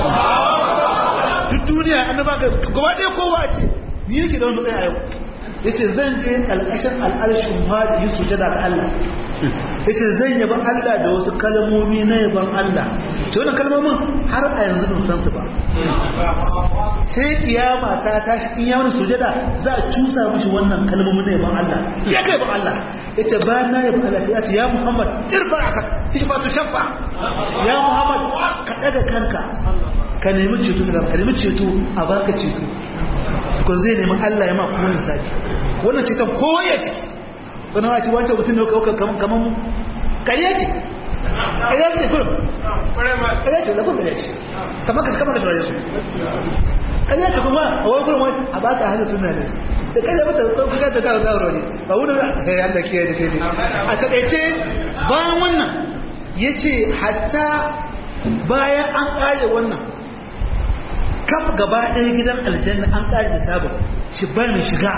duk duniya an ba gaba ɗaya kowa ce ni yake da wani matsayi a yau yace zan je alƙashin al'arshin hadi yi sujada ga Allah yace zan yaba Allah da wasu kalmomi na yaban Allah to wannan kalmomin har a yanzu ban san su ba sai kiyama ta tashi in ya wani sujada za a cusa mishi wannan kalmomin na yaban Allah ya kai ban Allah yace ba na yaban Allah ya ce ya Muhammad irfa asak ishfa tu shaffa ya Muhammad ka daga kanka ka nemi ceto ka nemi ceto a baka ceto kun zai nemi Allah ya ma kuma lissafi wannan ceton kowa ya ciki wani ma ci wancan mutum ne kawai kaman kaman kariya ce kariya ce kurum kariya ce lafin kariya ce kamar ka kamar ka shiraye su kariya ce kuma a wani kurum wani a ba ta hannun suna ne da kariya mata kuka ta kawo kawo ne ba wani ba a yi Allah kiyaye da kai ne a taƙaice bayan wannan ya ce hatta bayan an ƙare wannan kaf gaba ɗaya gidan aljanna an ƙari da sabon shi ba mai shiga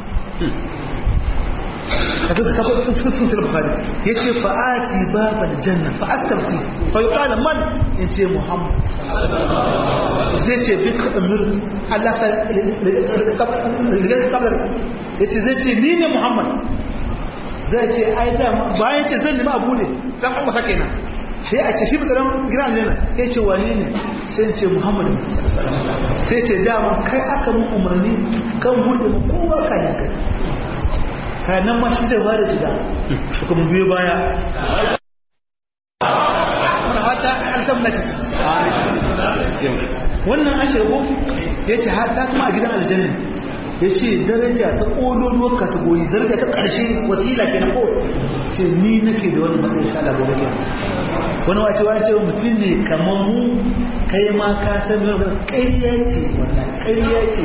a duka kafa sun sun sun bukhari ya ce fa'ati babu aljanna fa'astabti fa yi ƙala man in ce muhammad zai ce bi ka amir allah ta rigar kabar ya ce zai ce ni ne muhammad zai ce ai da bayan ce zan nemi abu ne dan an wasa kenan sai a ce shi mutanen gidan aljanna sai ce wane ne sai ce muhammadu sai ce dama kai aka mun umarni kan buɗe mu kowa kayan kai kayan nan ma shi zai bada shiga su kuma biyo baya wata an san na wannan an shirgo ya ce hatta kuma a gidan aljanna ya ce daraja ta ƙololuwar kategori daraja ta ƙarshe wasila ke na ko ce ni nake da wani matsayin sha Allah gobe wani wace wani ce mutum ne kamar mu kai ma ka san yau ƙarya ce wannan ƙarya ce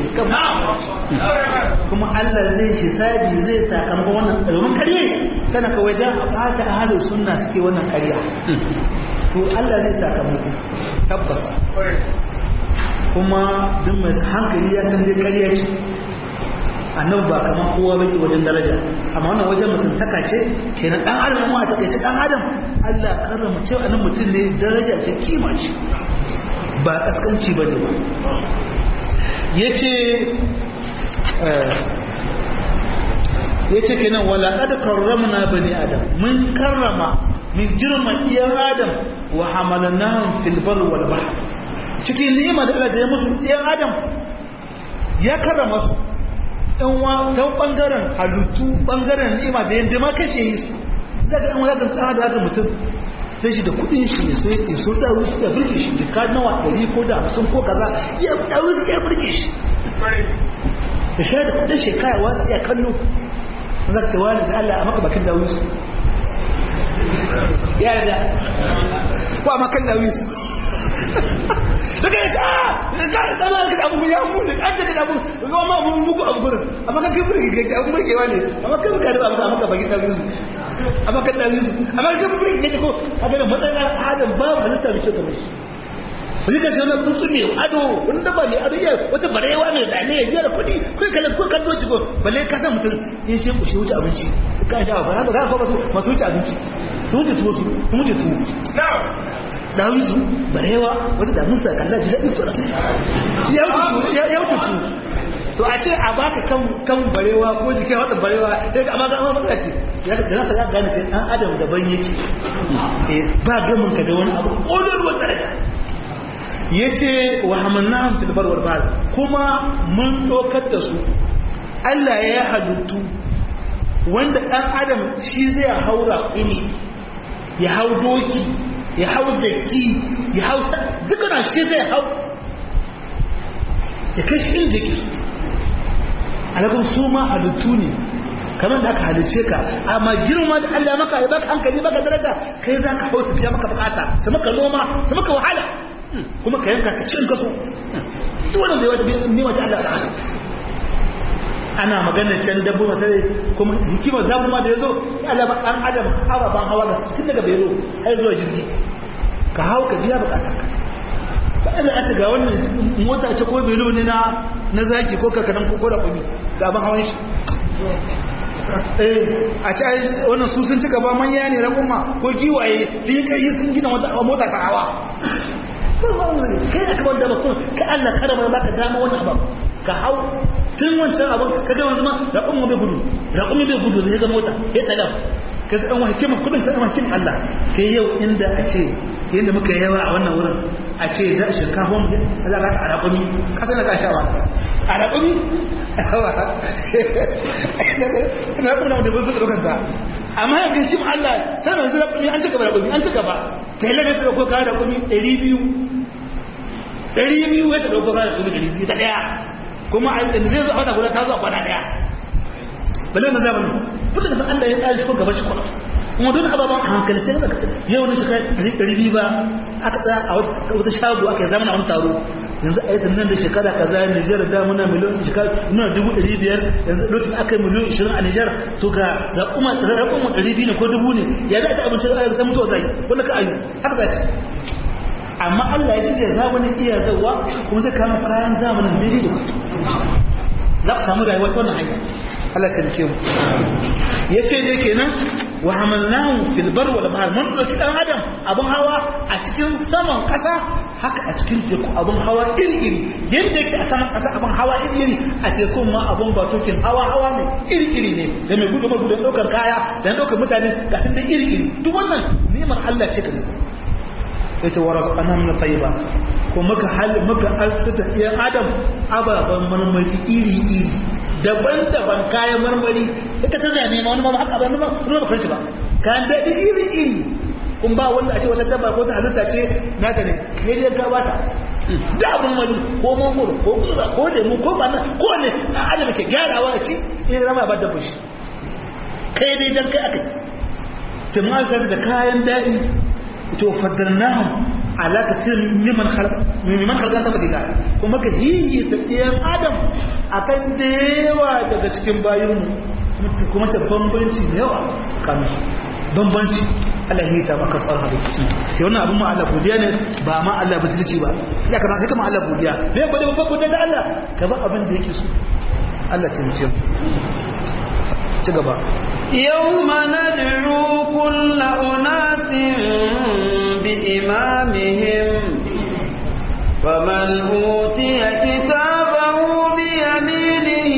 kuma Allah zai hisabi zai sakamakon wannan domin ƙarya tana kawai dan a ɓata ahalin sunna suke wannan ƙarya to Allah zai sakamako tabbas kuma duk mai hankali ya san dai ƙarya ce annabi ba kamar kowa bane wajen daraja amma wannan wajen mutuntaka ce kenan dan adam ma ta kai dan adam Allah karrama cewa annabi mutum ne daraja ce kima ce ba kaskanci bane ba yace yace kenan wala qad karramna bani adam mun karrama min girma iyan adam wa hamalnahum fil bar wal bahr cikin ni'ima da Allah ya musu iyan adam ya karrama su ɗan wa ta ɓangaren halittu ɓangaren ni'ima da yadda ma kashe yi su zaka ɗan wani tsara da haka mutum sai shi da kuɗin shi ya so ya so da rusu ya birge shi da ka nawa ɗari ko da hamsin ko kaza ya ɗauri su ya birge shi da shi da kuɗin shekara wa ya kallo za ka ce wani da Allah a maka bakin dawo su ya da ko a makan dawo su daga yace ah da da ma ka abu ya mu da kaje da abu ga ma mu muku abu gurin amma kan kibri ke abu mai kewa ne amma kan ka da abu amma ka baki da yusu amma kan da yusu amma kan kibri ke ko haka da matsayin adam ba mu halitta mai kyau kamar shi wani ka sanar tsuntsu mai ado wani daba ne ado ya wata barewa mai zane ya biya da kuɗi kai kalan ko kan doji ko balle ka san mutum ya ce ku shi wuce abinci ka sha ba haka ka masu masu wuce abinci su wuce tuwo su wuce tuwo dawisu barewa wata da musa kalla ji daɗin tura shi ya wuce ya wuce tu to a ce a baka kan kan barewa ko jikin wata barewa sai ga amma ga amma baka ce ya ga nasa ya gane kai dan adam daban yake eh ba gamin ka da wani abu odar wata daraja yace wa hamannahum fil bar wal bahr kuma mun dokar da su Allah ya halittu wanda dan adam shi zai haura kuni ya hau doki ya hau jaki ya hau dukkan shi zai hau ya kai shi inda yake alakun su ma halittu ne kamar da aka halice ka amma girma da Allah maka ya baka hankali baka daraja kai za ka hau su biya maka bukata su maka noma su maka wahala kuma ka yanka ka cin kaso duk wannan da ya wata nima ta Allah ta'ala ana magana can dabbo masare kuma hikimar zamu ma da yazo Allah ba dan adam ababan hawa da tun daga bayro har zuwa jirgi ka hau ka biya bukatar ka ba Allah a ce ga wannan mota ce ko belo ne na na zaki ko kakanan ko da kumi ga ban hawan shi eh a ce wannan su sun ci gaba manya ne rakuma ko giwaye sun yi kai sun gina wata mota ta hawa kai aka banda ba kun ka Allah karama baka dama wannan abu ka hau tun wancan abin ka gama zama raƙon bai gudu raƙon bai gudu zai ga mota ya tsada ka zai an hikima kudin sai makin Allah kai yau inda a ce yadda muka yawa a wannan wurin a ce da shinkafa mu za ka a raƙumi ka sana ka sha ba a raƙumi na kuma da bai zuwa sa amma ya ga hikima Allah tana zai raƙumi an cika ba raƙumi an cika ba ta yi lalata da ko ka raƙumi ɗari biyu ɗari biyu ya ta ɗauko ka raƙumi ɗari biyu ta ɗaya kuma a yanzu zai zo a wata guda ta zo a kwana daya balle na zamani duk da san Allah ya tsari shi ko gaban shi kuma kuma duk ababan a hankali sai ka yau ne shekara ɗari biyu ba aka tsaya a wata shago aka yi zamana a wani taro yanzu a yi nan da shekara kaza Nijar da muna miliyon shekara muna dubu ɗari biyar yanzu lokacin aka yi miliyon ishirin a Nijar to ga ga kuma rakon ɗari biyu ne ko dubu ne ya za a ci abinci a sai mutuwa zai wanda ka ayu haka za ci amma Allah ya shirya zamanin iya zawa kuma zai kama kayan zamanin daidai da kudu za ku samu rayuwa ta wannan hanya Allah ta rike mu ya ce dai kenan wa hamalnahu fil bar wal bahr mun dauki dan adam abun hawa a cikin saman kasa haka a cikin teku abun hawa iri iri yadda yake a saman kasa abun hawa iri iri a tekun ma abun batokin hawa hawa ne iri iri ne da mai gudu gudu da daukar kaya da daukar mutane ga sun da iri iri duk wannan ni'imar Allah ce ka yace wa razaqana min tayyiba ko muka hal muka alsata iyan adam ababan marmari iri iri daban-daban kayan marmari duka ta zane ma wani ma haka ba ma kuma ba san shi ba kayan daɗi iri iri kun ba wanda a ce wata dabba ko ta halitta ce na ta ne ne dai ka bata da abin wani ko mangoro ko gura ko lemu ko bana ko ne a adam ke gyarawa a ci in rama ba dabba shi kai dai dan kai akai jama'a ka da kayan daɗi to fadarnahum ala kathir mimman khalaq mimman khalaqan tabdila kuma ka hiyi ta ɗiyan adam akan da yawa daga cikin bayinmu kuma ta bambanci da yawa kan su bambanci Allah ya ta maka tsara halittu ke wannan abin ma Allah godiya ne ba ma Allah butulci ba ya kana sai kama Allah godiya bai bade babban godiya da Allah ka ba abin da yake so Allah ta mutum ci gaba يوم ندعو كل أناس بإمامهم فمن أوتي كتابه بيمينه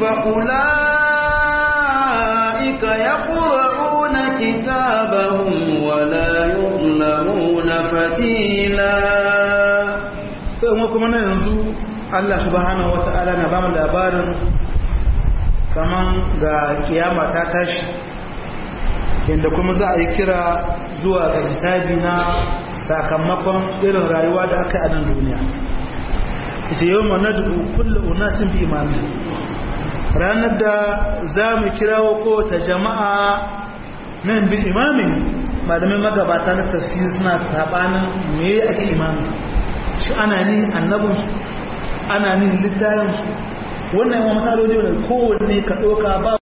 فأولئك يقرؤون كتابهم ولا يظلمون فتيلا sai kuma na yanzu Allah subhanahu wata'ala na ba mu labarin kaman ga kiyama ta tashi inda kuma za a yi kira zuwa ga hisabi na sakamakon irin rayuwa da aka yi a nan duniya ita yau ma nadu kulle unasin bi imami ranar da za mu kirawo kowace jama'a nan bi imamin malamin magabata na tafsiri suna sabanin me ake imami shi ana ni annabinsu ana ni littafinsu wannan yawan masaloli ne kowanne ka ɗauka ba